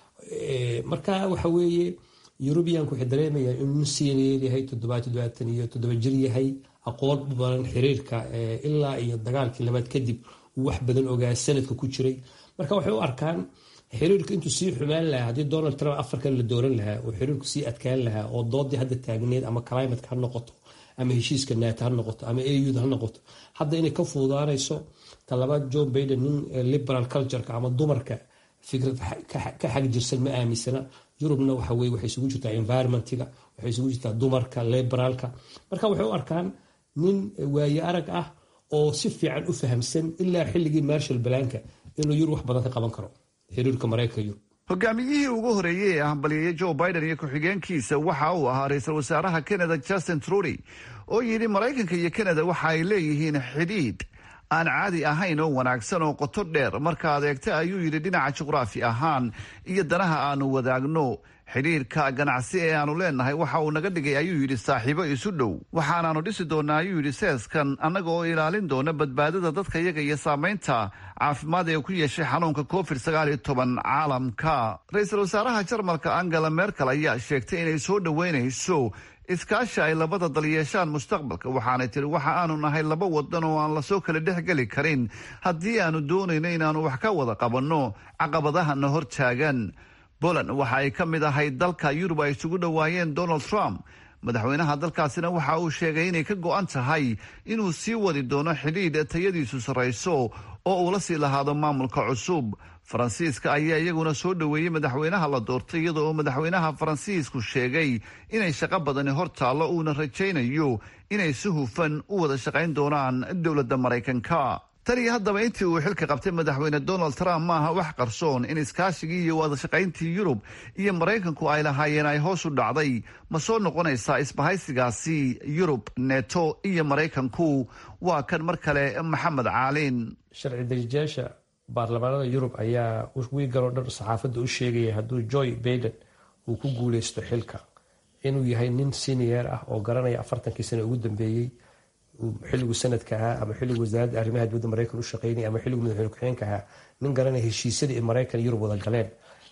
marka waxa weeye yurubiyanku waxay dareemayaan inuu nin senior yahay toddobaad toddobaatan iyo toddoba jir yahay aqoon u badan xiriirka ilaa iyo dagaalkii labaad kadib uu wax badan ogaa sanadka ku jiray marka waxay u arkaan xiriirku intuu sii xumaan lahaa haddii donald trump afarkan la dooran lahaa oo xiriirku sii adkaan lahaa oo doodii hadda taagneed ama climatka ha noqoto ama heshiiska naata ha noqoto ama auda ha noqoto hadda inay ka fuudaanayso talabaad john biden nin liberal cultureka ama dumarka fikrad ka xag jirsan ma aaminsana yurubna waxa weye waxay isugu jirtaa environmentiga waxay isugu jirtaa dumarka liberaalka marka waxay u arkaan nin waaye arag ah oo si fiican u fahamsan ilaa xilligii marshal balanka inuu yurub wax badan ka qaban karo xiriirka maraykanka yurub hogaamiyihii ugu horeeyey ee hambalyeeyey joe biden iyo ku-xigeenkiisa waxa uu ahaa ra-iisul wasaaraha canada justin trudy oo yidhi maraykanka iyo canada waxa ay leeyihiin xidhiidh aan caadi ahayn oo wanaagsan oo qoto dheer marka adeegta ayuu yidhi dhinaca juqraafi ahaan iyo danaha aanu wadaagno xidhiirka ganacsi ee aanu leenahay waxa uu naga dhigay ayuu yidhi saaxiibo isu dhow waxaanaanu dhisi doonaa ayuu yidhi seeskan annaga oo ilaalin doona badbaadada dadka iyaga iyo saamaynta caafimaad ee ku yeeshay xanuunka covid sagaal iyo toban caalamka ra-iisul wasaaraha jarmalka angela merkel ayaa sheegtay inay soo dhoweynayso iskaashi ay labada dal yeeshaan mustaqbalka waxaanay tiri waxa aanu nahay laba wadan oo aan lasoo kala dhexgeli karin haddii aanu doonayno inaanu wax ka wada qabanno caqabadahana hor taagan poland waxa ay ka mid ahayd dalka yurub ay isugu dhowaayeen donald trump madaxweynaha dalkaasina waxa uu sheegay inay ka go-an tahay inuu sii wadi doono xidhiidh tayadiisu sarrayso oo uu la sii lahaado maamulka cusub faransiiska ayaa iyaguna soo dhoweeyey madaxweynaha la doortay iyada oo madaxweynaha faransiisku sheegay inay shaqo badani hor taallo uuna rajaynayo inay si hufan u wada shaqayn doonaan dowladda maraykanka tan iyo haddaba intii uu xilka qabtay madaxweyne donald trump maaha wax qarsoon in iskaashigii iyo wadashaqayntii yurub iyo maraykanku ay lahaayeen ay hoos u dhacday ma soo noqonaysaa isbahaysigaasi yurub neto iyo maraykanku waa kan mar kale maxamed caalin sharci darijayaasha baarlamaanada yurub ayaa wiigaloo dhan saxaafadda u sheegaya hadduu joy baiden uu ku guuleysto xilka inuu yahay nin senior ah oo garanaya afartankii sane ugu dambeeyey xilligu sanadka ahaa ama xilligu wasaaradda arrimaha dibadda maraykan u shaqeynaya ama xilligu madaxweyne ku-xigeenka ahaa nin garanaya heshiisyadii maraykan yurub wada galeen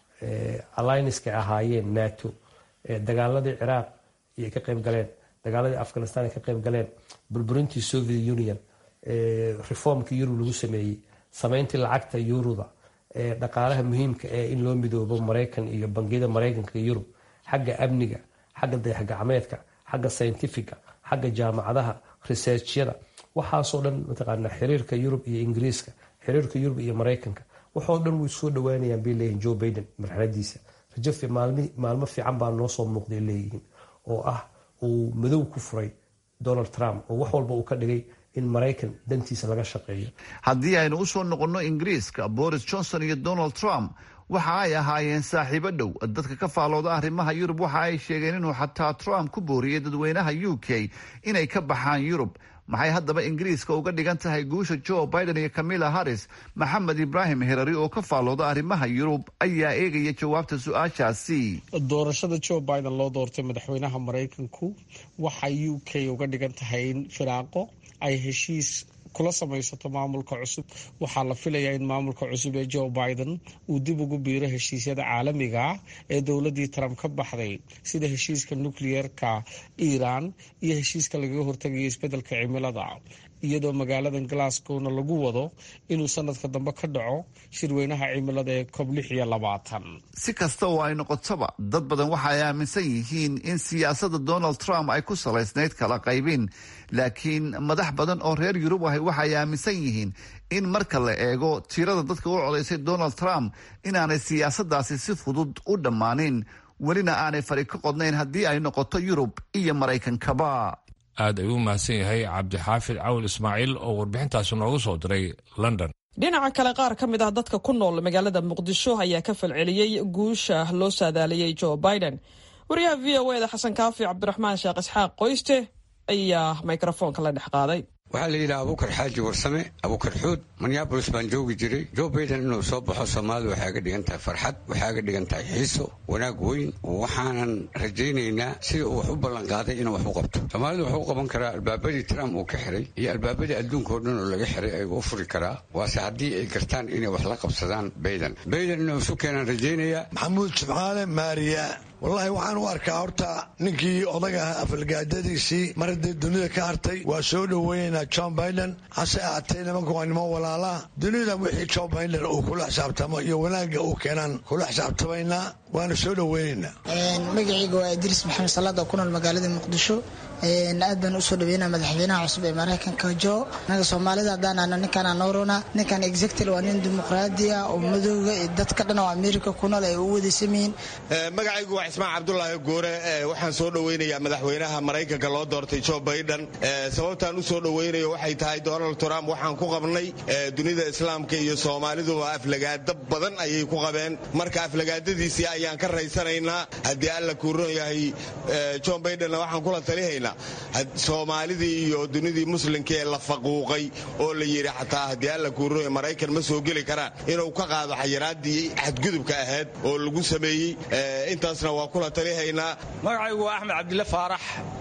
allianska ahaayeen nato dagaaladii ciraaq ay ka qayb galeen dagaaladii afghanistan ay ka qayb galeen burburintii soviet union reformkii yurub lagu sameeyey sameyntii lacagta yuruda dhaqaalaha muhiimka ee in loo midoobo maraykan iyo bangiyada maraykanka iyo yurub xagga amniga xagga dayaxgacmeedka xagga scientifica xagga jaamacadaha researchyada waxaasoo dhan mataqaana xiriirka yurub iyo ingiriiska xiriirka yurub iyo maraykanka waxoo dhan way soo dhawaanayaan bay leeyihin joe baiden marxaladiisa rajo maalmo fiican baa noo soo muuqday leeyihiin oo ah uu madow ku furay donald trump oo wax walba uu ka dhigay in maraykan dantiisa laga shaqeeyo haddii aynu u soo noqonno ingiriiska boris johnson iyo donald trump waxa ay ahaayeen saaxiibo dhow dadka ka faalooda arrimaha yurub waxa ay sheegeen inuu xataa trump ku booriyey dadweynaha u k inay ka baxaan yurub maxay haddaba ingiriiska uga dhigan tahay guusha joe biden iyo camilla harris maxamed ibraahim herari oo ka faalooda arrimaha yurub ayaa eegaya jawaabta su-aashaasi doorashada joe biden loo doortay madaxweynaha maraykanku waxay u k uga dhigan tahay in firaaqo ay heshiis kula samaysato maamulka cusub waxaa la filayaa in maamulka cusub ee joe biden uu dib ugu biiro heshiisyada caalamiga ah ee dowladii trump ka baxday sida heshiiska nukliyeerka iiraan iyo heshiiska lagaga hortagayo isbedelka cimilada iyadoo magaaladan glasgowna lagu wado inuu sanadka dambe ka dhaco shirweynaha cimilada ee kob lix iyo labaatan si kasta oo ay noqotaba dad badan waxa ay aaminsan yihiin in siyaasadda donald trump ay ku salaysnayd kala qaybin laakiin madax badan oo reer yurub ahi waxay aaminsan yihiin in marka la eego tirada dadka u codaysay donald trump inaanay siyaasaddaasi si fudud u dhammaanin welina aanay fari ka qodnayn haddii ay noqoto yurub iyo maraykankaba aad ayuu mahadsan yahay cabdixaafid cawil ismaaciil oo warbixintaasi noogu soo diray london dhinaca kale qaar ka mid ah dadka ku nool magaalada muqdisho ayaa ka falceliyey guusha loo saadaaliyey joe biden wariyaha v o eda xasan kaafi cabdiraxmaan sheekh isxaaq qoyste ayaa mikrofoonka la dhex qaaday waxaa la yidhaha abuukar xaaji warsame abuukar xuud minneabolis baan joogi jiray joe baiden inuu soo baxo soomaalida waxay aga dhigan tahay farxad waxay aga dhigan tahay xiiso wanaag weyn waxaanan rajaynaynaa sida uu wax u ballanqaaday inuu wax u qabto soomaalida wuxuu u qaban karaa albaabadii trump uu ka xiray iyo albaabadii adduunka oo dhan oo laga xiray ayuu u furi karaa waase haddii ay gartaan inay wax la qabsadaan baiden baiden inuu isu keenaan rajaynayaa maxamuud jimcaale maariya wallaahi waxaan u arkaa horta ninkii odaga afalgaadadiisii mar haddee dunida ka hartay waa soo dhoweynaynaa john biden hase ahaatee nimanku waa niman walaalaa dunida wixii john biden uu kula xisaabtamo iyo wanaagga uu keenaan kula xisaabtamaynaa waana soo dhoweynaynaa magacayga waa idriis maxamed salaad oo ku nool magaalada muqdisho aad baan usoo dhaweynaa madaxweynaha cusub ee maraykanka jo naga soomaalida haddaanana ninkaan noorona ninkan exectil waa nin dimuqraadi ah oo madooga iyo dadka dhan oo america ku nool ay u wadaysameyiin magacaygu waa cismaan cabdulaahi goore waxaan soo dhoweynayaa madaxweynaha maraykanka loo doortay joe biden sababtaan u soo dhoweynayo waxay tahay donald trump waxaan ku qabnay dunida islaamka iyo soomaaliduba aflagaado badan ayay ku qabeen marka aflagaadadiisii ayaan ka raysanaynaa haddii alla kuuron yahay john bidenna waxaan kula talihaynaa soomaalidii iyo dunidii muslimka ee la faquuqay oo la yidhi xataa haddii alla kuuroy maraykan ma soo geli karaan inuu ka qaado xayiraadii xadgudubka ahayd oo lagu sameeyey intaasna waa kula talihaynaa magacaygu waa axmed cabdille faarax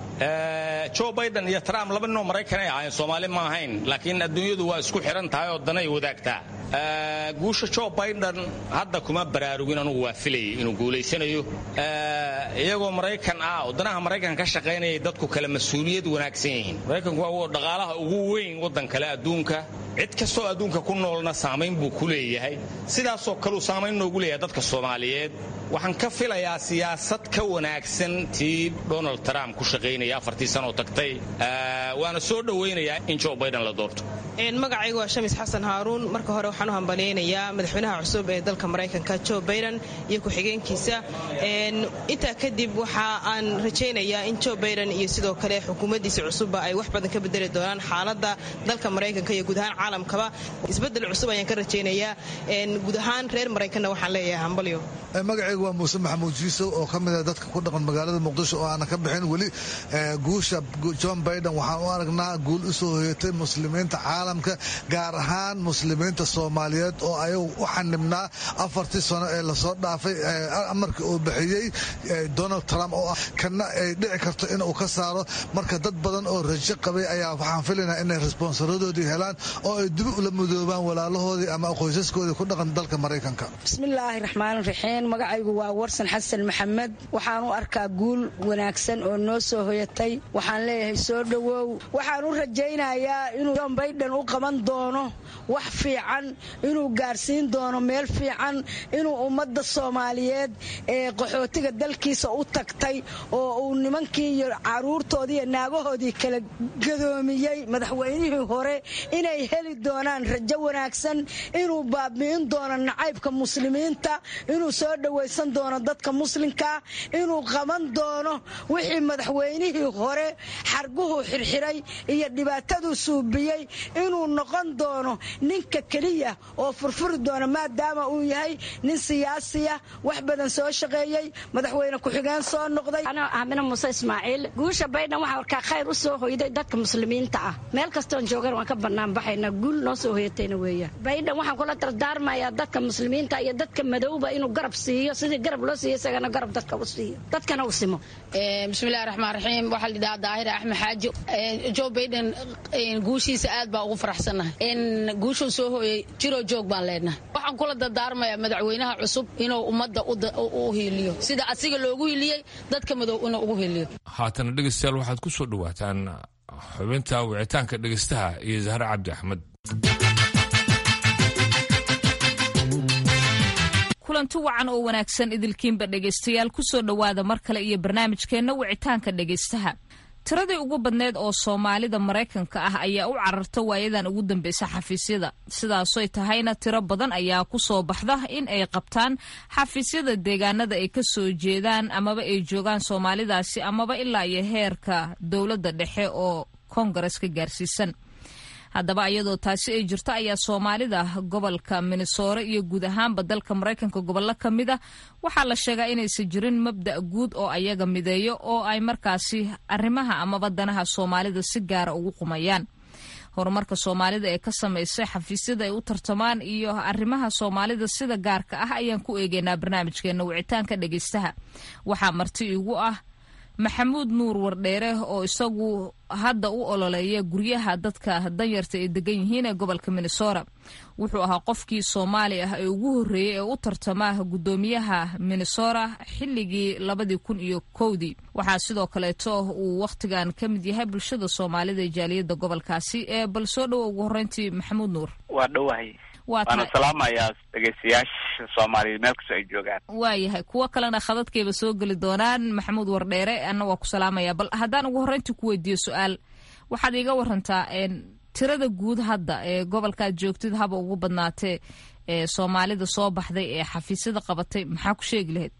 joe biden iyo trump laba ninoo maraykan ay ahaayeen soomaali ma ahayn laakiin adduunyadu waa isku xidhan tahay oo danay wadaagtaa guusha joe biden hadda kuma baraarugin anugu waa filayay inuu guulaysanayo iyagoo maraykan ah oo danaha maraykan ka shaqaynayay dadku kale mas-uuliyad wanaagsan yihiin maraykanku waa dhaqaalaha ugu weyn waddan kale adduunka cid kastoo adduunka ku noolna saamayn buu ku leeyahay sidaasoo kaleu saamayn noogu leeyahay dadka soomaaliyeed waxaan ka filayaa siyaasad ka wanaagsan tii donald trump ku shaqaynaya afartii sanoo tagtay waana soo dhowaynayaa in joe biden la doorto magacaygu waa shamis xasan haaruun marka hore waxaan u hambalyaynayaa madaxweynaha cusub ee dalka maraykanka joe biden iyo ku-xigeenkiisa intaa kadib waxa aan rajaynayaa in joe biden iyo sidoo kale xukuumaddiisa cusubba ay wax badan ka bedeli doonaan xaaladda dalka maraykanka iyo guud ahaan caalamkaba isbedel cusub ayaan ka rajaynayaa guud ahaan reer maraykanna waxaan leeyahay hambalyo magacaygu waa muuse maxamuud jiisow oo ka mid ah dadka ku dhaqan magaalada muqdisho oo aanan ka bixin weli guusha john biden waxaan u aragnaa guul u soo hoyatay muslimiinta caalamka gaar ahaan muslimiinta soomaaliyeed oo ayagu u xanibnaa afartii sano ee lasoo dhaafay amarkii uu bixiyey donald trump oo ah kana ay dhici karto inuu ka saaro marka dad badan oo rajo qabay ayaa waxaan filaynaa inay responsaradoodii helaan oo ay dibi ula mudoobaan walaalahoodii ama qoysaskoodii ku dhaqan dalka maraykanka bismillaahi raxmaan raxiim magacaygu waa warsan xasan maxamed waxaan u arkaa guul wanaagsan oo noo soo hoyatay waxaan leeyahay soo dhowow waxaan u rajaynayaa inuu john baiden u u qaban doono wax fiican inuu gaarsiin doono meel fiican inuu ummadda soomaaliyeed ee qaxootiga dalkiisa u tagtay oo uu nimankii iyo caruurtoodii iyo naagahoodii kala gadoomiyey madaxweynihii hore inay heli doonaan rajo wanaagsan inuu baabi'in doono nacaybka muslimiinta inuu soo dhowaysan doono dadka muslimkaa inuu qaban doono wixii madaxweynihii hore xarguhu xirxiray iyo dhibaataduu suubiyey inuu noqon doono ninka keliya oo furfuri doona maadaama uu yahay nin siyaasiya wax badan soo shaqeeyey madaxweyne ku-xigeen soo noqday aamina muuse ismaaciil guusha baydhan waxaa warkaa khayr u soo hoyday dadka muslimiinta ah meel kastoon joogan waan ka bannaan baxaynaa guul noo soo hoyatayna weeyaan baydhan waxaan kula dardaarmayaa dadka muslimiinta iyo dadka madowba inuu garab siiyo sidii garab loo siiyo isagana garab dadka u siiyo dadkana u simo bismillahi raxmaan raxiim waxaa la yidhahaa daahir axmed xaaji joe baiden guushiisa aad baa ugu faraxsannahay in guushuu soo hooyey jiroo joog baan leenahay waxaan kula dardaarmayaa madaxweynaha cusub inuu ummadda u hiiliyo sida asiga loogu hiiliyey dadka madow inuu ugu hiiliyo haatana dhegeystayaal waxaad ku soo dhowaataan xubinta wicitaanka dhegeystaha iyo zahre cabdi axmed kulanti wacan oo wanaagsan idilkiinba dhegaystayaal ku soo dhowaada mar kale iyo barnaamijkeenna wicitaanka dhegaystaha tiradii ugu badneed oo soomaalida maraykanka ah ayaa u cararta waayadan ugu dambeysa xafiisyada sidaasoy tahayna tiro badan ayaa ku soo baxda in ay qabtaan xafiisyada deegaanada ay ka soo jeedaan amaba ay joogaan soomaalidaasi amaba ilaa iyo heerka dowladda dhexe oo koongareska gaarsiisan haddaba iyadoo taasi ay jirto ayaa soomaalida gobolka minnesoore iyo guud ahaanba dalka maraykanka gobollo ka mid a waxaa la sheegaa inaysan jirin mabda' guud oo ayaga mideeyo oo ay markaasi arrimaha amaba danaha soomaalida si gaara ugu qumayaan horumarka soomaalida ee ka samaysay xafiisyada ay u tartamaan iyo arrimaha soomaalida sida gaarka ah ayaan ku eegeynaa barnaamijkeena wicitaanka dhegeystaha waxaa marti igu ah maxamuud nuur wardheere oo isagu hadda u ololeeya guryaha dadka danyarta ay degan yihiin ee gobolka minnesota wuxuu ahaa qofkii soomaali ah ee ugu horreeyey ee u tartama guddoomiyaha minnesota xilligii labadii kun iyo kowdii waxaa sidoo kaleeto uu wakhtigan ka mid yahay bulshada soomaalida ee jaaliyadda gobolkaasi ee bal soo dhowo ugu horreyntii maxamuud nuur waa dhowahay waana salaamayaa dhegeystayaasha soomaaliyeed meel kastoo ay joogaan waayahay kuwo kalena khadadkayba soo geli doonaan maxamuud wardheere anna waa ku salaamaya bal haddaan ugu horreyntii ku weydiiyo su-aal waxaad iiga warantaa tirada guud hadda ee gobolkaad joogtid haba ugu badnaatee ee soomaalida soo baxday ee xafiisyada qabatay maxaa ku sheegi lahayd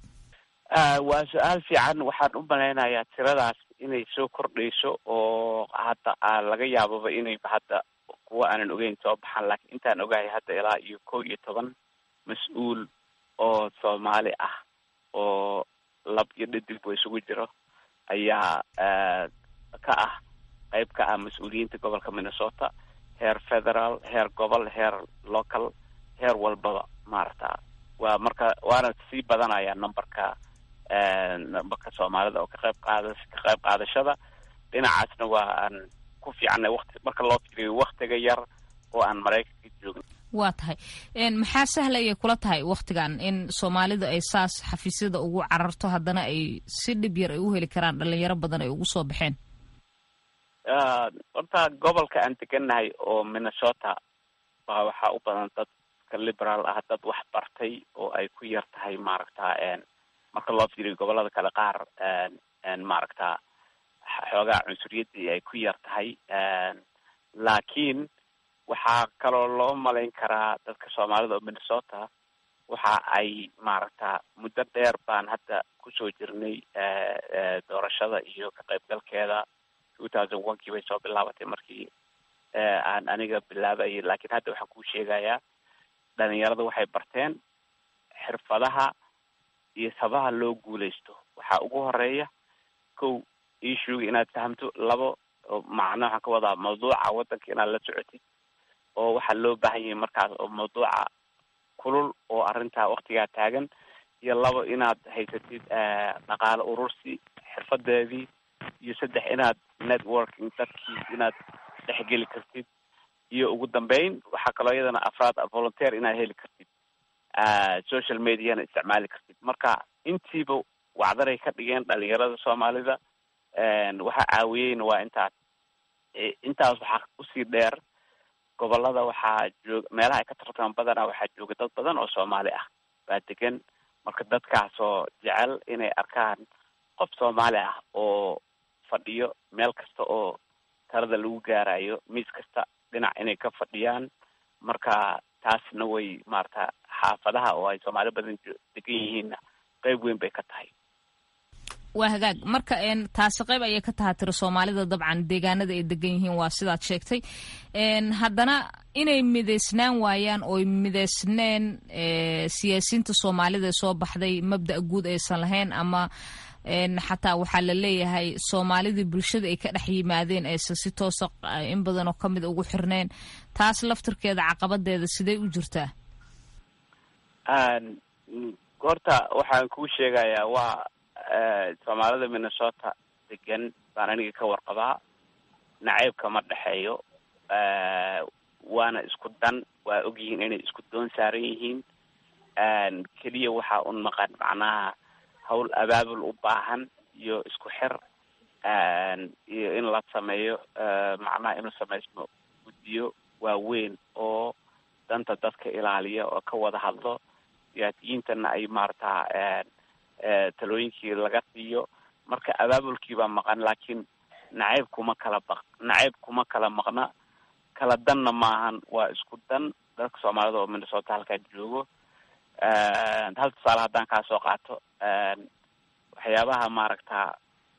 waa su-aal fiican waxaan u malaynayaa tiradaas inay soo kordhayso oo hadda laga yaababa inay hadda kuwa aanan ogeyn soo baxaan laakiin intaan ogahay hadda ilaa iyo kow iyo toban mas-uul oo soomaali ah oo lab iyo dhadigba isugu jiro ayaa ka ah qayb ka ah mas-uuliyiinta gobolka minnesota heer federal heer gobol heer local heer walbaba maarata waa marka waana sii badanaya numberka numberka soomaalida oo ka qayb qaada ka qayb qaadashada dhinacaasna waa aan ku fiicannay waqti marka loo fiiriyo waktiga yar oo aan maraykanka joogin waa tahay maxaa sahlayay kula tahay waktigan in soomaalidu ay saas xafiisyada ugu cararto haddana ay si dhib yar ay u heli karaan dhalinyaro badan ay ugu soo baxeen horta gobolka aan degannahay oo minnesota baa waxaa u badan dadka liberaal ah dad wax bartay oo ay ku yar tahay maaragta marka loo fiiriyo gobolada kale qaar maaragta xoogaa cunsuriyadii ay ku yar tahay laakiin waxaa kaloo loo malayn karaa dadka soomaalida oo minnesota waxa ay maaragta muddo dheer baan hadda kusoo jirnay doorashada iyo ka qaybgalkeeda two thousand one kii bay soo bilaabatay markii aan aniga bilaabayay laakiin hadda waxaan kuu sheegayaa dhalinyarada waxay barteen xirfadaha iyo sabaha loo guuleysto waxaa ugu horeeya kow issuega inaad fahamto labo macna waxaan ka wadaa mawduuca waddanka inaad la socotid oo waxaa loo baahan yahay markaas oo mawduuca kulul oo arrintaa waktigaa taagan iyo labo inaad haysatid dhaqaale urursi xirfadeedii iyo saddex inaad networking dadkii inaad dhexgeli kartid iyo ugu dambeyn waxaa kaloo iyadana afraad volunteer inaad heli kartid social mediana isticmaali kartid marka intiiba wacdaray ka dhigeen dhalinyarada soomaalida waxaa caawiyeyna waa intaas intaas waxaa usii dheer gobolada waxaa joog meelaha ay ka tartamaan badanaa waxaa jooga dad badan oo soomaali ah baa degan marka dadkaasoo jecel inay arkaan qof soomaali ah oo fadhiyo meel kasta oo talada lagu gaarayo miis kasta dhinac inay ka fadhiyaan marka taasna way maarata xaafadaha oo ay soomaali badan degan yihiinna qeyb weyn bay ka tahay waa hagaag marka taasi qayb ayay ka taha tiri soomaalida dabcan deegaanada ay degan yihiin waa sidaad sheegtay haddana inay midaysnaan waayaan ooy midaysneen siyaasiyiinta soomaalida ee soo baxday mabda' guud aysan lahayn ama xataa waxaa la leeyahay soomaalidii bulshada ay ka dhex yimaadeen aysan si toosa in badan oo kamid ugu xirneen taas laftirkeeda caqabadeeda sidee u jirtaa horta waxaan kuu sheegayaa waa soomaalida minnesota degan baan aniga ka warqabaa nacayb kama dhexeeyo waana isku dan waa ogyihiin inay isku doon saaran yihiin keliya waxaa un maqan macnaha hawl abaabul u baahan iyo isku xir iyo in la sameeyo macnaha in la samaysmo guddiyo waaweyn oo danta dadka ilaaliya oo ka wada hadlo siyaasiyiintana ay maarata talooyinkii laga siiyo marka abaabulkii baa maqan laakiin nacayb kuma kala baq nacayb kuma kala maqna kala danna maahan waa isku dan dadka soomaalida oo minnesota halkaa joogo hal tusaale haddaan kaa soo qaato waxyaabaha maaragta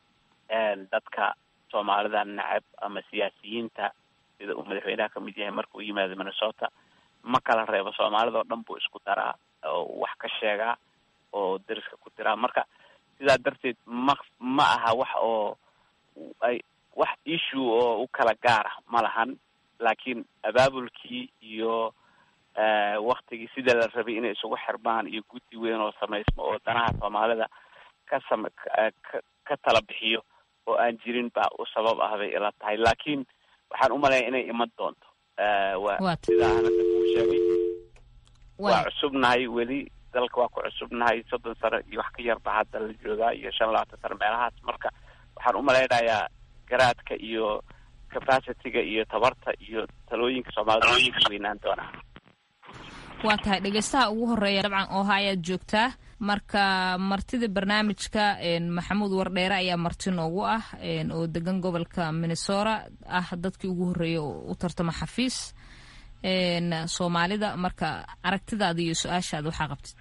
dadka soomaalida nacab ama siyaasiyiinta sida uu madaxweynaha kamid yahay marka uu yimaado minnesota ma kala reebo soomaalida oo dhan buu isku daraa oo wax ka sheegaa oo dariska ku diraa marka sidaa darteed ma ma aha wax oo ay wax issue oo u kala gaara ma lahan laakiin abaabulkii iyo waktigii sida la rabay inay isugu xirmaan iyo guddi weyn oo samaysmo oo danaha soomaalida ka sam ka tala bixiyo oo aan jirin baa u sabab ah bay ila tahay laakiin waxaan umalaya inay iman doonto wa sidaa anada kuu sheegay waa cusubnahay weli dalka waa ku cusubnahay soddon sano iyo wax ka yarba hadda la joogaa iyo shan labaatan sano meelahaas marka waxaan umalaynayaa garaadka iyo capacityga iyo tabarta iyo talooyinka soomaalida way weynaan doonaa waa tahay dhegeystaha ugu horeeya dabcan ooha ayaad joogtaa marka martida barnaamijka maxamuud wardheere ayaa marti noogu ah oo degan gobolka minnesota ah dadkii ugu horreeyay oo u tartama xafiis soomaalida marka aragtidaada iyo su-aashaada waxaa qabtid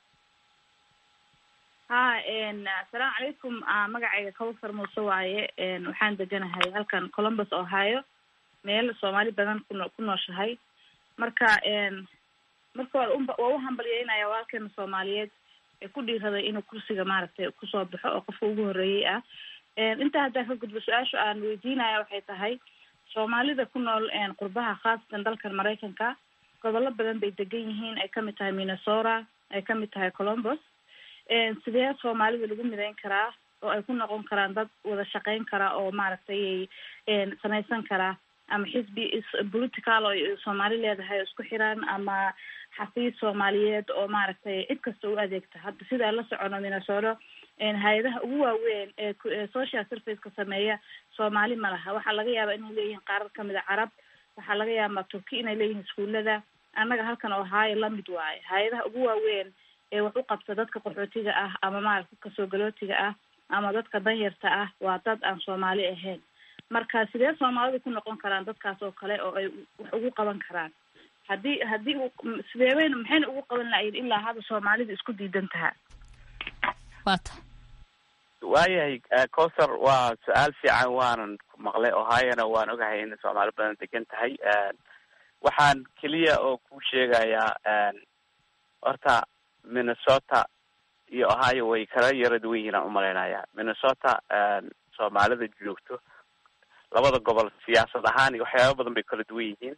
ha asalaamu calaykum magacayga kawsar muuse waaye waxaan deganahay halkan columbus ohio meel soomaali badan kuno ku nooshahay marka marka waa waa u hambalyeynaya walaalkeena soomaaliyeed ee ku dhiiraday inuu kursiga maaragtay kusoo baxo oo qofka ugu horreeyey ah intaa haddaan ka gudbo su-aasha aan weydiinaya waxay tahay soomaalida ku nool qurbaha khaasatan dalkan maraykanka gobollo badan bay degan yihiin ay kamid tahay minnesota ay kamid tahay columbus sidee soomaalida lagu midayn karaa oo ay ku noqon karaan dad wada shaqeyn kara oo maaragtay samaysan karaa ama xisbi political oo soomaali leedahay oo isku xiran ama xafiis soomaaliyeed oo maaragtay cid kasta u adeegta hadda sidaa la socono minnesota hay-adaha ugu waaweyn ee social serviceka sameeya soomaali ma laha waxaa laga yaabaa inay leeyihiin qaarar kamid a carab waxaa laga yaabaa turki inay leeyihiin iskuulada annaga halkan ohaayo lamid waaye hay-adaha ugu waaweyn ee wax u qabta dadka qaxootiga ah ama maaragta dadka soo galootiga ah ama dadka danyarta ah waa dad aan soomaali ahayn marka sidee soomaalidu ku noqon karaan dadkaas oo kale oo ay wax ugu qaban karaan haddii haddii u sideebayna maxayna ugu qaban lahayn ilaa hadda soomaalidu isku diidan tahaa wata waayahay cowsar waa su-aal fiican waanan ku maqlay ohiona waan ogahay in soomaali badan degan tahay waxaan keliya oo ku sheegayaa horta minnesota iyo ohio way kala yara duwan yihiin aan umalaynaya minnesota soomaalida joogto labada gobol siyaasad ahaan iyo waxyaaba badan bay kala duwan yihiin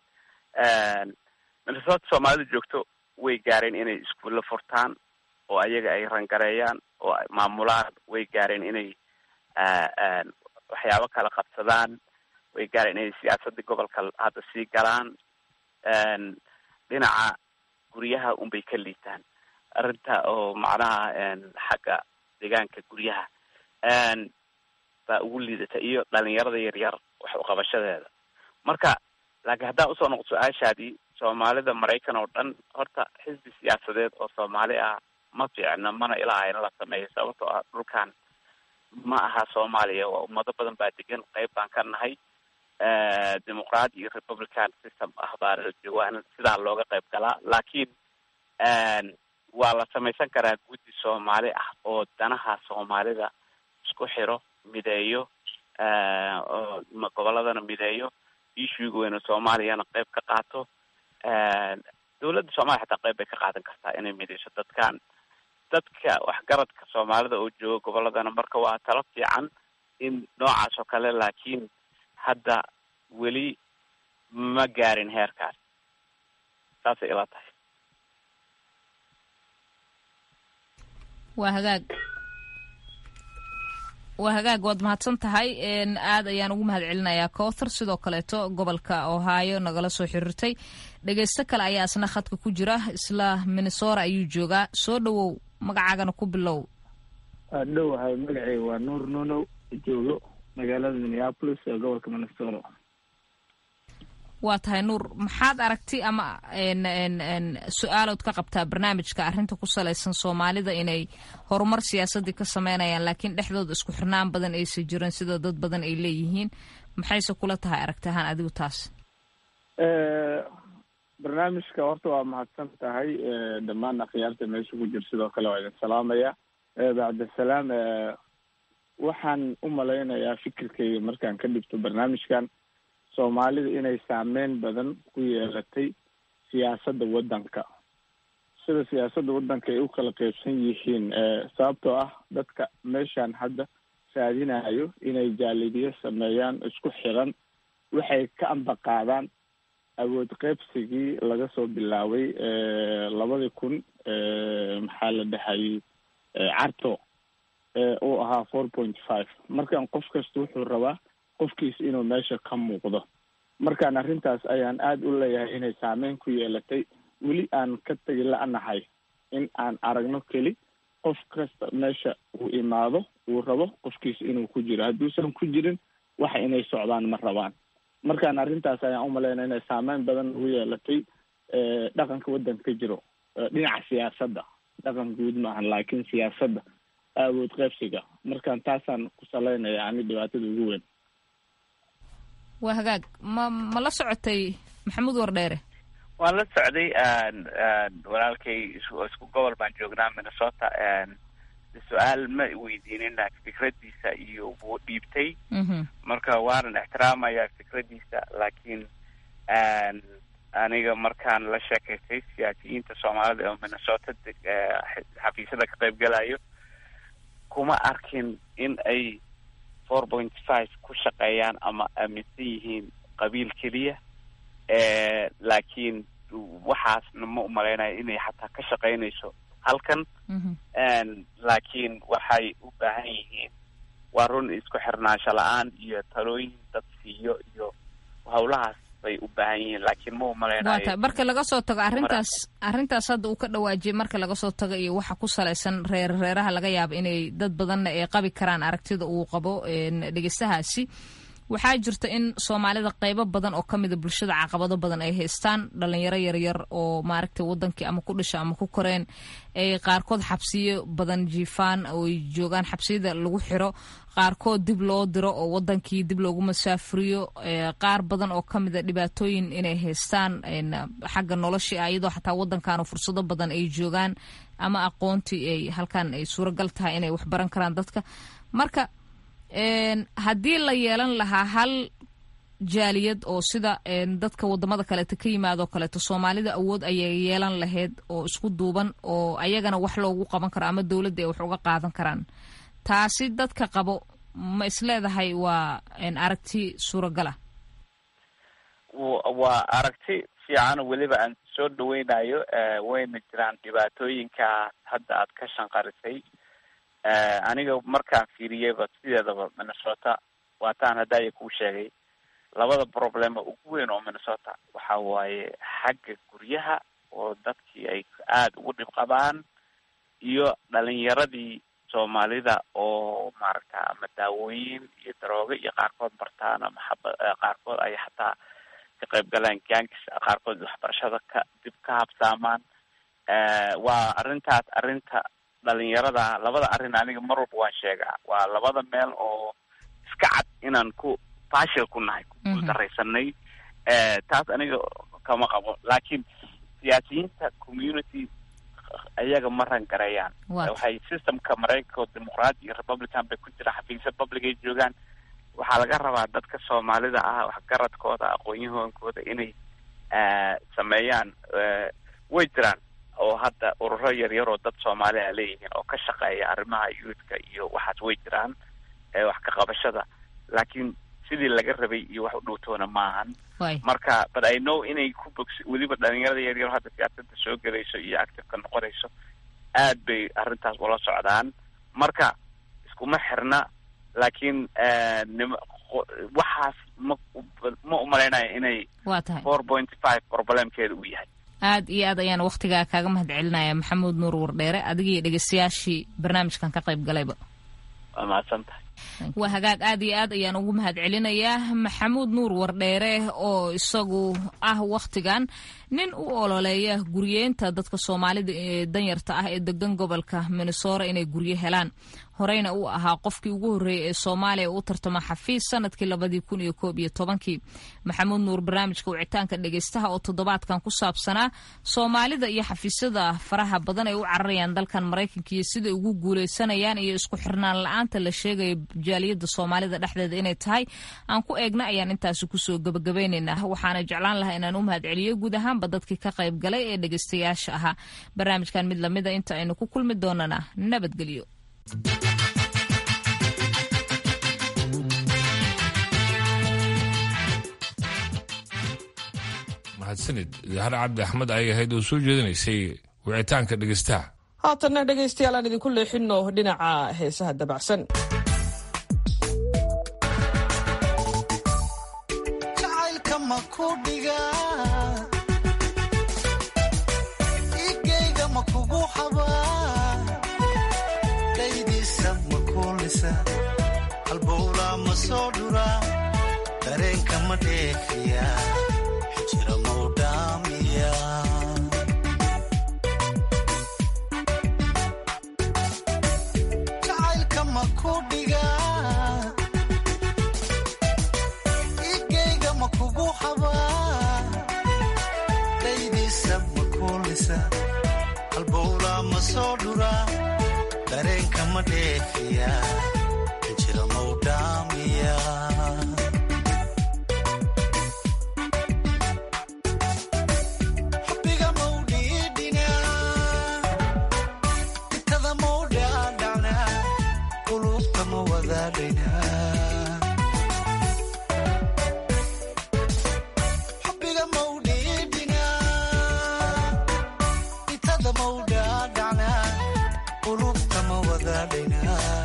minnesota soomaalida joogto way gaareen inay iskuulla furtaan oo ayaga ay rangareeyaan oo ay maamulaan way gaareen inay waxyaabo kala qabsadaan way gaareen inay siyaasadda gobolka hadda sii galaan dhinaca guryaha unbay ka liitaan arrinta oo macnaha xagga deegaanka guryaha baa ugu liidata iyo dhalinyarada yaryar wax uqabashadeeda marka laakiin haddaan usoo noqdo su-aashaadii soomaalida maraykan oo dhan horta xisbi siyaasadeed oo soomaali ah ma fiicna mana ilaa in la sameeyo sababtoo ah dhulkan ma aha soomaaliya waa ummado badan baa degan qeyb baan ka nahay dimuqraadi iyo republican system ah baa jawaan sidaa looga qayb galaa laakiin waa la samaysan karaa guddi soomaali ah oo danaha soomaalida isku xiro mideeyo oo goboladana mideeyo issuega weyne soomaaliyana qayb ka qaato dawladda soomaliya xataa qayb bay ka qaadan kartaa inay mideyso dadkan dadka waxgaradka soomaalida oo jooga goboladana marka waa talo fiican in noocaas oo kale laakiin hadda weli ma gaarin heerkaas saasay ila tahay waa hagaag waa hagaag waad mahadsan tahay aad ayaan ugu mahad celinayaa cowthar sidoo kaleeto gobolka ohio nagala soo xiriirtay dhegeysto kale ayaa isna khadka ku jira isla minnesora ayuu joogaa soo dhawow magacaagana ku bilow dhowahay magaceyga waa nuur nunow joogo magaalada minneapolis ee gobolka minnesota waa tahay nuur maxaad aragti ama su-aalood ka qabtaa barnaamijka arrinta ku salaysan soomaalida inay horumar siyaasadii ka sameynayaan laakiin dhexdooda isku xirnaan badan aysan jirin sida dad badan ay leeyihiin maxayse kula tahay aragti ahaan adigu taas barnaamijka horta waa mahadsan tahay dhammaan akhyaarta meesha ku jira sidoo kale waa idin salaamaya bacdasalaam waxaan u malaynayaa fikirkayga markaan ka dhigto barnaamijkan soomaalida inay saameyn badan ku yeelatay siyaasadda waddanka sida siyaasadda waddanka ay u kala qeybsan yihiin sababtoo ah dadka meeshaan hadda raadinayo inay jaalidiyo sameeyaan isku xiran waxay ka ambaqaadaan awood qeybsigii laga soo bilaabay labadii kun maxaa la dhahayay carto uu ahaa four point five markan qof kasta wuxuu rabaa qofkiis inuu meesha ka muuqdo markaan arrintaas ayaan aada u leeyahay inay saameyn ku yeelatay weli aan ka tegi la-nahay in aan aragno keli qof kasta meesha uu imaado uu rabo qofkiis inuu ku jiro hadduusan ku jirin waxa inay socdaan ma rabaan markaan arrintaas ayaan umalaynaya inay saameyn badan ugu yeelatay dhaqanka waddanka ka jiro dhinaca siyaasadda dhaqan guud maahan laakiin siyaasadda awood qeybsiga markaan taasaan ku salaynaya ani dhibaatada ugu weyn waa hagaag ma ma la socotay maxamuud wardheere waan la socday walaalkay isku gobol baan joognaa minnesota su-aal ma weydiinin fikradiisa iyo wuu dhiibtay marka waanan ixtiraamaya fikradiisa laakiin aniga markaan la sheekaystay siyaasiyiinta soomaalida oo minnesota xafiisyada ka qayb galayo kuma arkin in ay four point five ku shaqeeyaan ama aaminsan yihiin qabiil keliya laakiin waxaasna ma umalaynaya inay xataa ka shaqeynayso halkan laakiin waxay u baahan yihiin waa run isku xirnaansho la-aan iyo talooyin dad siiyo iyo hawlahaas bay u baahan yihiin laakiin ma umalaynayo waa tahay marka laga soo tago arrintaas arrintaas hadda uu ka dhawaajiyay marka laga soo tago iyo waxa ku salaysan reer reeraha laga yaabo inay dad badanna ay qabi karaan aragtida uu qabo dhegeystahaasi waxaa jirta in soomaalida qeybo badan oo ka mida bulshada caqabado badan ay haystaan dhalinyaro yaryar oo maaragtay wadankii ama ku dhasha ama ku koreen ay qaarkood xabsiyo badan jiifaan oo ay joogaan xabsiyada lagu xiro qaarkood dib loo diro oo wadankii dib loogu masaafuriyo qaar badan oo ka mida dhibaatooyin inay haystaan xagga noloshii ah iyadoo xataa wadankan fursado badan ay joogaan ama aqoontii ay halkan ay suuragal tahay inay waxbaran karaan dadka marka haddii la yeelan lahaa hal jaaliyad oo sida dadka wadamada kaleeto ka yimaadoo kaleeto soomaalida awood ayay yeelan lahayd oo isku duuban oo ayagana wax loogu qaban karo ama dowladda ay wax uga qaadan karaan taasi dadka qabo ma isleedahay waa aragti suuragala waa aragti fiican weliba aan soo dhaweynayo wayna jiraan dhibaatooyinka hadda aad ka shanqarisay aniga markaan fiiriyeyba sideedaba minnesota waataan haddaaya kuu sheegay labada problema ugu weyn oo minnesota waxa waaye xagga guryaha oo dadkii ay aada ugu dhib qabaan iyo dhalinyaradii soomaalida oo maaragta ama daawooyin iyo daroogo iyo qaarkood bartaan ama xaba qaarkood ay xataa ka qayb galaan gaangis qaarkood waxbarashada ka dib ka habsaamaan waa arrintaas arrinta dhalinyarada labada arrin aniga mar walba waan sheegaa waa labada meel oo iska cad inaan ku fashil ku nahay ku guuldaraysanay taas aniga kama qabo laakiin siyaasiyiinta community ayaga ma rangareeyaan waxay systemka maraykanka oo dimuqraadi iyo republican bay ku jira xafiisya public ay joogaan waxaa laga rabaa dadka soomaalida ah waxgaradkooda aqoon-yahonkooda inay sameeyaan way jiraan oo hadda ururo yaryar oo dad soomaaliya leeyihiin oo ka shaqeeya arrimaha youthka iyo waxaas way jiraan wax ka qabashada laakiin sidii laga rabay iyo wax u dhowtoona maahan marka but i know inay ku bogsi weliba dhalinyarada yaryar hadda siyaasada soo gelayso iyo activeka noqonayso aad bay arrintaas ula socdaan marka iskuma xirna laakiin nim waxaas ma ma umalaynaya inay waa tahay four point five problemkeeda uu yahay aad iyo aad ayaan waktigaa kaaga mahad celinaya maxamuud nuur wardheere adigiiyo dhegeystayaashii barnaamijkan ka qayb galayba waa mahadsan tahay waa hagaag aad iyo aad ayaan ugu mahad celinayaa maxamuud nuur wardheere oo isagu ah wakhtigan nin u ololeeya guryeenta dadka soomaalida ee danyarta ah ee degan gobolka minnesora inay guryo helaan horeyna uu ahaa qofkii ugu horreeyay ee soomaaliya u tartama xafiis sanadkii labadii kun iyo koob iyo tobankii maxamuud nuur barnaamijka wicitaanka dhegeystaha oo toddobaadkan ku saabsanaa soomaalida iyo xafiisyada faraha badan ay u cararayaan dalkan maraykanka iyo siday ugu guuleysanayaan iyo isku xirnaan la-aanta la sheegaya jaaliyada soomaalida dhexdeeda inay tahay aan ku eegna ayaan intaasi kusoo gabagabaynaynaa waxaana jeclaan lahaa inaan u mahad celiyo guud ahaanba dadkii ka qayb galay ee dhegeystayaasha ahaa barnaamijkan mid lamida inta aynu ku kulmi doonana nabadgelyo mahadsanid zahra cabdi axmed ayay ahayd oo soo jeedinaysay wicitaanka dhegeystaha haatanna dhegaystayaal aan idinku leexino dhinaca heesaha dabacsan jacaylka ma ku dhiga igayga ma kugu xabaa dhaydiisa ma kuulisa halbowla ma soo dhura dareenka ma dheefiya xijira mau dhaamiya jacaylka ma ku dhiga igayga ma kugu xabaa dhaydiisa ma kuulisa halbowla ma soo dhura dareenka ma dheefiya xijira mau dhaamiya xubbiga mau dhiidhina itada mau dhaadhacna qulubta ma wadaadhayna xubbiga mau dhiidhina itada mau dhaadhacna qulubta ma wadaadhayna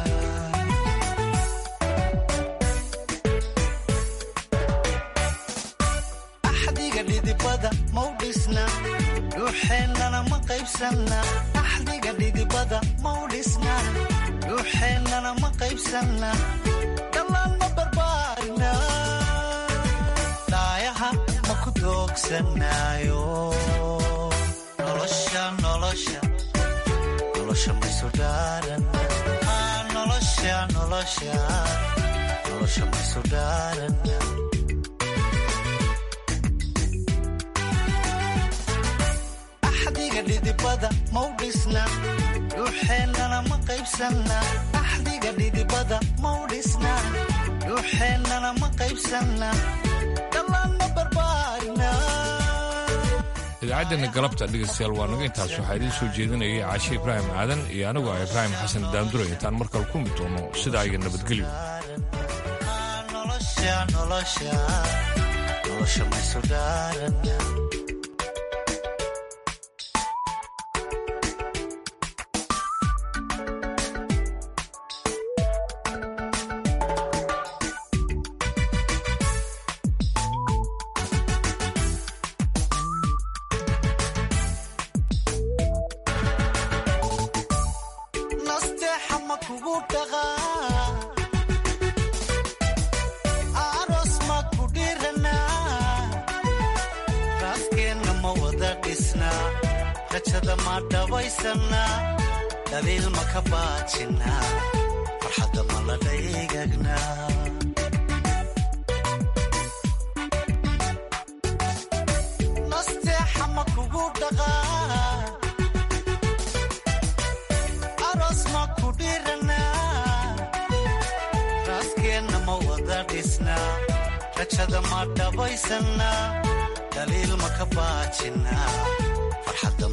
axdiga dhidibada mau dhisna dhuuxeennana ma qaybsanna axdiga dhidibada mau dhisna dhuuxeennana ma qaybsanna dhallaan ma barbaarina dhaayaha ma ku doogsanaayo nolosha nolosha nolosha maysu dhaaran Ah, nolosha nolosha nolosha maysu dhaaran axdiga dhidibada mau dhisna dhuuxeennana ma qaybsanna axdiga dhidibada mau dhisna dhuuxeennana ma qaybsanna dhallaan ma barbaarina idaacaddeena galabta dhegeystayaal waa naga intaas waxaa idiin soo jeedinayay caashe ibraahim aadan iyo anigu ah ibraahim xasan daandure intaan markale kulmi doono sidaa iyo nabadgelyo nolosha nolosha nolosha maysu dhaaran nasteexa ma kugu dhaqaa aroos ma ku dhiranaa dhisnaa rajada ma dhabaysanaa dhaliil ma ka baajinaa farxadda ma la dhaygagnaa nasteexa ma kugu dhaqaa aroos ma ku dhiranaa raaskeenna ma wada dhisnaa rajada ma dhabaysanaa dhaliil ma ka baajinaa farxadda